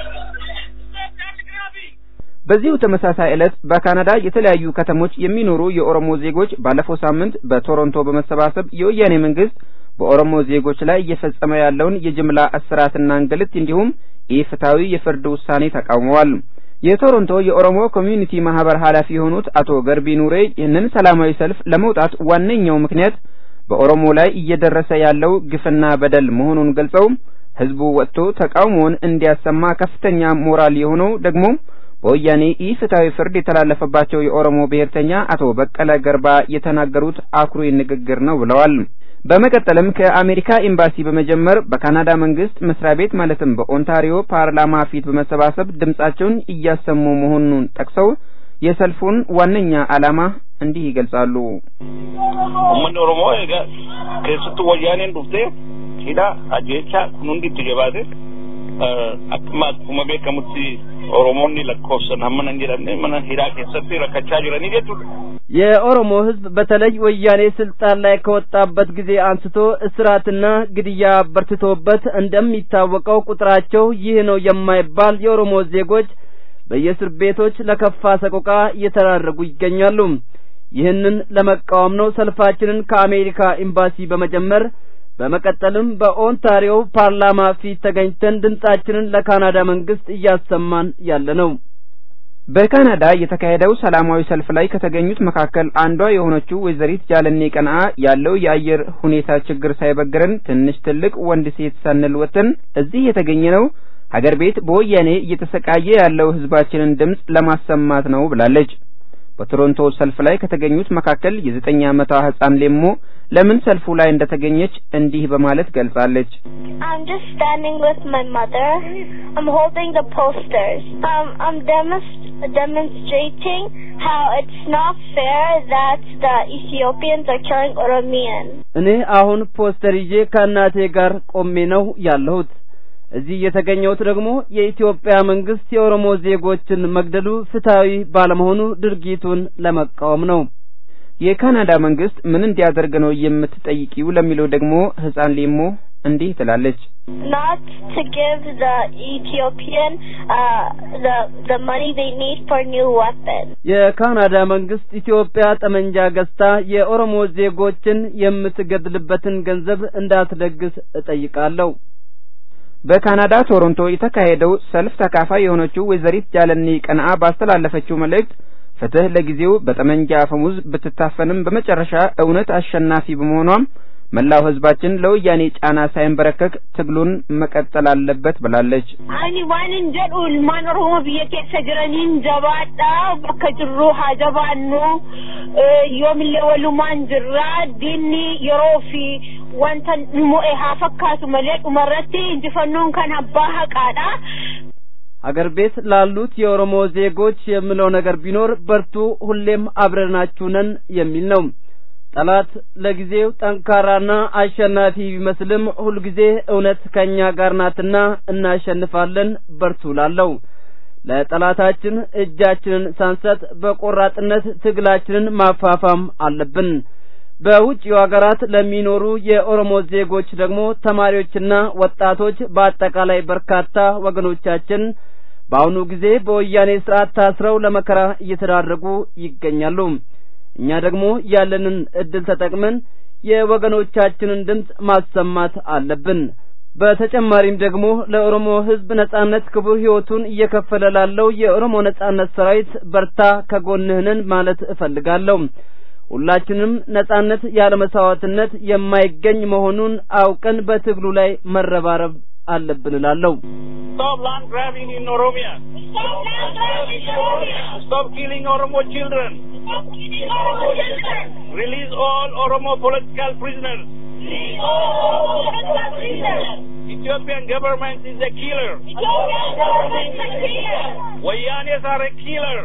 Stop Dr. Grabi. በዚሁ ተመሳሳይ ዕለት በካናዳ የተለያዩ ከተሞች የሚኖሩ የኦሮሞ ዜጎች ባለፈው ሳምንት በቶሮንቶ በመሰባሰብ የወያኔ መንግስት በኦሮሞ ዜጎች ላይ እየፈጸመ ያለውን የጅምላ እስራትና እንግልት እንዲሁም ኢፍትሐዊ የፍርድ ውሳኔ ተቃውመዋል። የቶሮንቶ የኦሮሞ ኮሚዩኒቲ ማህበር ኃላፊ የሆኑት አቶ ገርቢ ኑሬ ይህንን ሰላማዊ ሰልፍ ለመውጣት ዋነኛው ምክንያት በኦሮሞ ላይ እየደረሰ ያለው ግፍና በደል መሆኑን ገልጸው ህዝቡ ወጥቶ ተቃውሞውን እንዲያሰማ ከፍተኛ ሞራል የሆነው ደግሞ በወያኔ ኢፍትሐዊ ፍርድ የተላለፈባቸው የኦሮሞ ብሔርተኛ አቶ በቀለ ገርባ የተናገሩት አኩሪ ንግግር ነው ብለዋል። በመቀጠልም ከአሜሪካ ኤምባሲ በመጀመር በካናዳ መንግስት መስሪያ ቤት ማለትም በኦንታሪዮ ፓርላማ ፊት በመሰባሰብ ድምጻቸውን እያሰሙ መሆኑን ጠቅሰው የሰልፉን ዋነኛ ዓላማ እንዲህ ይገልጻሉ። Uummanni Oromoo egaa keessattuu wayyaaneen dhuftee hidha ajjeechaa kun hundi itti jabaate akkuma akkuma beekamutti Oromoonni lakkoofsan hamma nan jedhamne mana hidhaa keessatti rakkachaa jiranii jechuudha. የኦሮሞ ህዝብ በተለይ ወያኔ ስልጣን ላይ ከወጣበት ጊዜ አንስቶ እስራትና ግድያ በርትቶበት እንደሚታወቀው ቁጥራቸው ይህ ነው የማይባል የኦሮሞ ዜጎች በየእስር ቤቶች ለከፋ ሰቆቃ እየተዳረጉ ይገኛሉ። ይህንን ለመቃወም ነው ሰልፋችንን ከአሜሪካ ኤምባሲ በመጀመር በመቀጠልም በኦንታሪዮ ፓርላማ ፊት ተገኝተን ድምጻችንን ለካናዳ መንግስት እያሰማን ያለ ነው። በካናዳ የተካሄደው ሰላማዊ ሰልፍ ላይ ከተገኙት መካከል አንዷ የሆነችው ወይዘሪት ጃለኔ ቀንአ ያለው የአየር ሁኔታ ችግር ሳይበግረን ትንሽ ትልቅ ወንድ ሴት ሳንል ወጥተን እዚህ የተገኘ ነው ሀገር ቤት በወያኔ እየተሰቃየ ያለው ህዝባችንን ድምፅ ለማሰማት ነው ብላለች። በቶሮንቶ ሰልፍ ላይ ከተገኙት መካከል የዘጠኝ ዓመቷ ህፃን ሌሞ ለምን ሰልፉ ላይ እንደተገኘች እንዲህ በማለት ገልጻለች። I'm just standing with my mother. I'm holding the posters. Um, I'm demonst- demonstrating how it's not fair that the Ethiopians are killing Oromians. እኔ አሁን ፖስተር ይዤ ከእናቴ ጋር ቆሜ ነው ያለሁት። እዚህ የተገኘሁት ደግሞ የኢትዮጵያ መንግስት የኦሮሞ ዜጎችን መግደሉ ፍትሐዊ ባለመሆኑ ድርጊቱን ለመቃወም ነው። የካናዳ መንግስት ምን እንዲያደርግ ነው የምትጠይቂው ለሚለው ደግሞ ህፃን ሌሞ እንዲህ ትላለች። Not to give the Ethiopian uh, the the money they need for new weapons. የካናዳ መንግስት ኢትዮጵያ ጠመንጃ ገዝታ የኦሮሞ ዜጎችን የምትገድልበትን ገንዘብ እንዳትለግስ እጠይቃለሁ። በካናዳ ቶሮንቶ የተካሄደው ሰልፍ ተካፋይ የሆነችው ወይዘሪት ጃለኔ ቀንአ ባስተላለፈችው መልእክት ፍትህ ለጊዜው በጠመንጃ አፈሙዝ ብትታፈንም በመጨረሻ እውነት አሸናፊ በመሆኗም መላው ህዝባችን ለወያኔ ጫና ሳይንበረከክ ትግሉን መቀጠል አለበት ብላለች። Ani waan hin jedhu ilmaan Oromoo biyya keessa jiraniin jabaadha bakka jirru haa jabaannu Eh, yoomillee walumaan jirra diinni yeroo fi wanta nu mo'e haa fakkaatu malee dhumarratti injifannoon kan abbaa haqaadha. ሀገር ቤት ላሉት የኦሮሞ ዜጎች የምለው ነገር ቢኖር በርቱ፣ ሁሌም አብረናችሁ ነን የሚል ነው። ጠላት ለጊዜው ጠንካራና አሸናፊ ቢመስልም ሁልጊዜ እውነት ከእኛ ጋር ናትና እናሸንፋለን፣ በርቱ ላለው ለጠላታችን እጃችንን ሳንሰጥ በቆራጥነት ትግላችንን ማፋፋም አለብን። በውጭው ሀገራት ለሚኖሩ የኦሮሞ ዜጎች ደግሞ ተማሪዎችና ወጣቶች በአጠቃላይ በርካታ ወገኖቻችን በአሁኑ ጊዜ በወያኔ ስርዓት ታስረው ለመከራ እየተዳረጉ ይገኛሉ። እኛ ደግሞ ያለንን እድል ተጠቅመን የወገኖቻችንን ድምፅ ማሰማት አለብን። በተጨማሪም ደግሞ ለኦሮሞ ሕዝብ ነጻነት ክቡር ሕይወቱን እየከፈለ ላለው የኦሮሞ ነጻነት ሰራዊት በርታ ከጎንህ ነን ማለት እፈልጋለሁ። ሁላችንም ነጻነት ያለ መስዋዕትነት የማይገኝ መሆኑን አውቀን በትግሉ ላይ መረባረብ አለብን እላለሁ። Stop land grabbing in Oromia. Stop killing Oromo children. Release all Oromo political prisoners. Ethiopian government is a killer. Wayanes are a killer.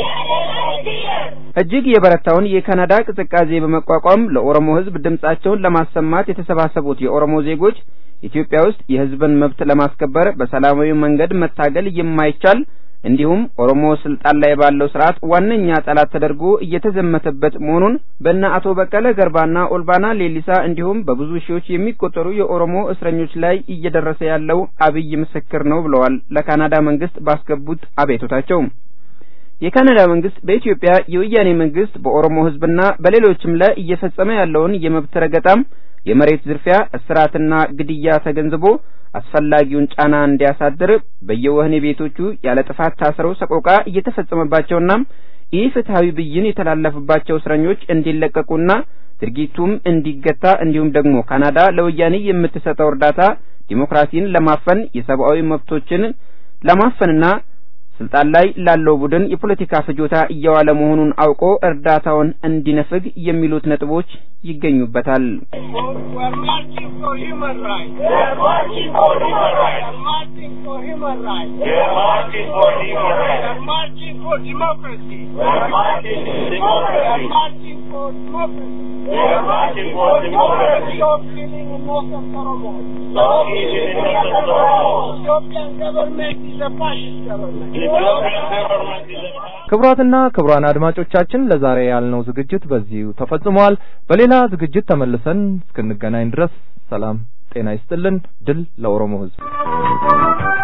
እጅግ የበረታውን የካናዳ ቅዝቃዜ በመቋቋም ለኦሮሞ ሕዝብ ድምጻቸውን ለማሰማት የተሰባሰቡት የኦሮሞ ዜጎች ኢትዮጵያ ውስጥ የሕዝብን መብት ለማስከበር በሰላማዊ መንገድ መታገል የማይቻል እንዲሁም ኦሮሞ ስልጣን ላይ ባለው ስርዓት ዋነኛ ጠላት ተደርጎ እየተዘመተበት መሆኑን በእነ አቶ በቀለ ገርባና ኦልባና ሌሊሳ እንዲሁም በብዙ ሺዎች የሚቆጠሩ የኦሮሞ እስረኞች ላይ እየደረሰ ያለው አብይ ምስክር ነው ብለዋል ለካናዳ መንግስት ባስገቡት አቤቱታቸው። የካናዳ መንግስት በኢትዮጵያ የወያኔ መንግስት በኦሮሞ ህዝብና በሌሎችም ላይ እየፈጸመ ያለውን የመብት ረገጣም የመሬት ዝርፊያ፣ እስራትና ግድያ ተገንዝቦ አስፈላጊውን ጫና እንዲያሳድር በየወህኒ ቤቶቹ ያለ ጥፋት ታስረው ሰቆቃ እየተፈጸመባቸውና ኢፍትሐዊ ብይን የተላለፈባቸው እስረኞች እንዲለቀቁና ድርጊቱም እንዲገታ እንዲሁም ደግሞ ካናዳ ለወያኔ የምትሰጠው እርዳታ ዲሞክራሲን ለማፈን የሰብአዊ መብቶችን ለማፈንና ስልጣን ላይ ላለው ቡድን የፖለቲካ ፍጆታ እየዋለ መሆኑን አውቆ እርዳታውን እንዲነፍግ የሚሉት ነጥቦች ይገኙበታል። We're marching for human rights. We're marching for human rights. We're marching for human rights. We're marching for human rights. We're marching for democracy. We're marching for democracy. We're marching for democracy. We're marching for democracy. Stop killing innocent Oromos. Stop killing innocent Oromos. Ethiopian government is a fascist government. Ethiopian government is a ክቡራትና ክቡራን አድማጮቻችን ለዛሬ ያልነው ዝግጅት በዚሁ ተፈጽሟል። በሌላ ዝግጅት ተመልሰን እስክንገናኝ ድረስ ሰላም ጤና ይስጥልን። ድል ለኦሮሞ ሕዝብ።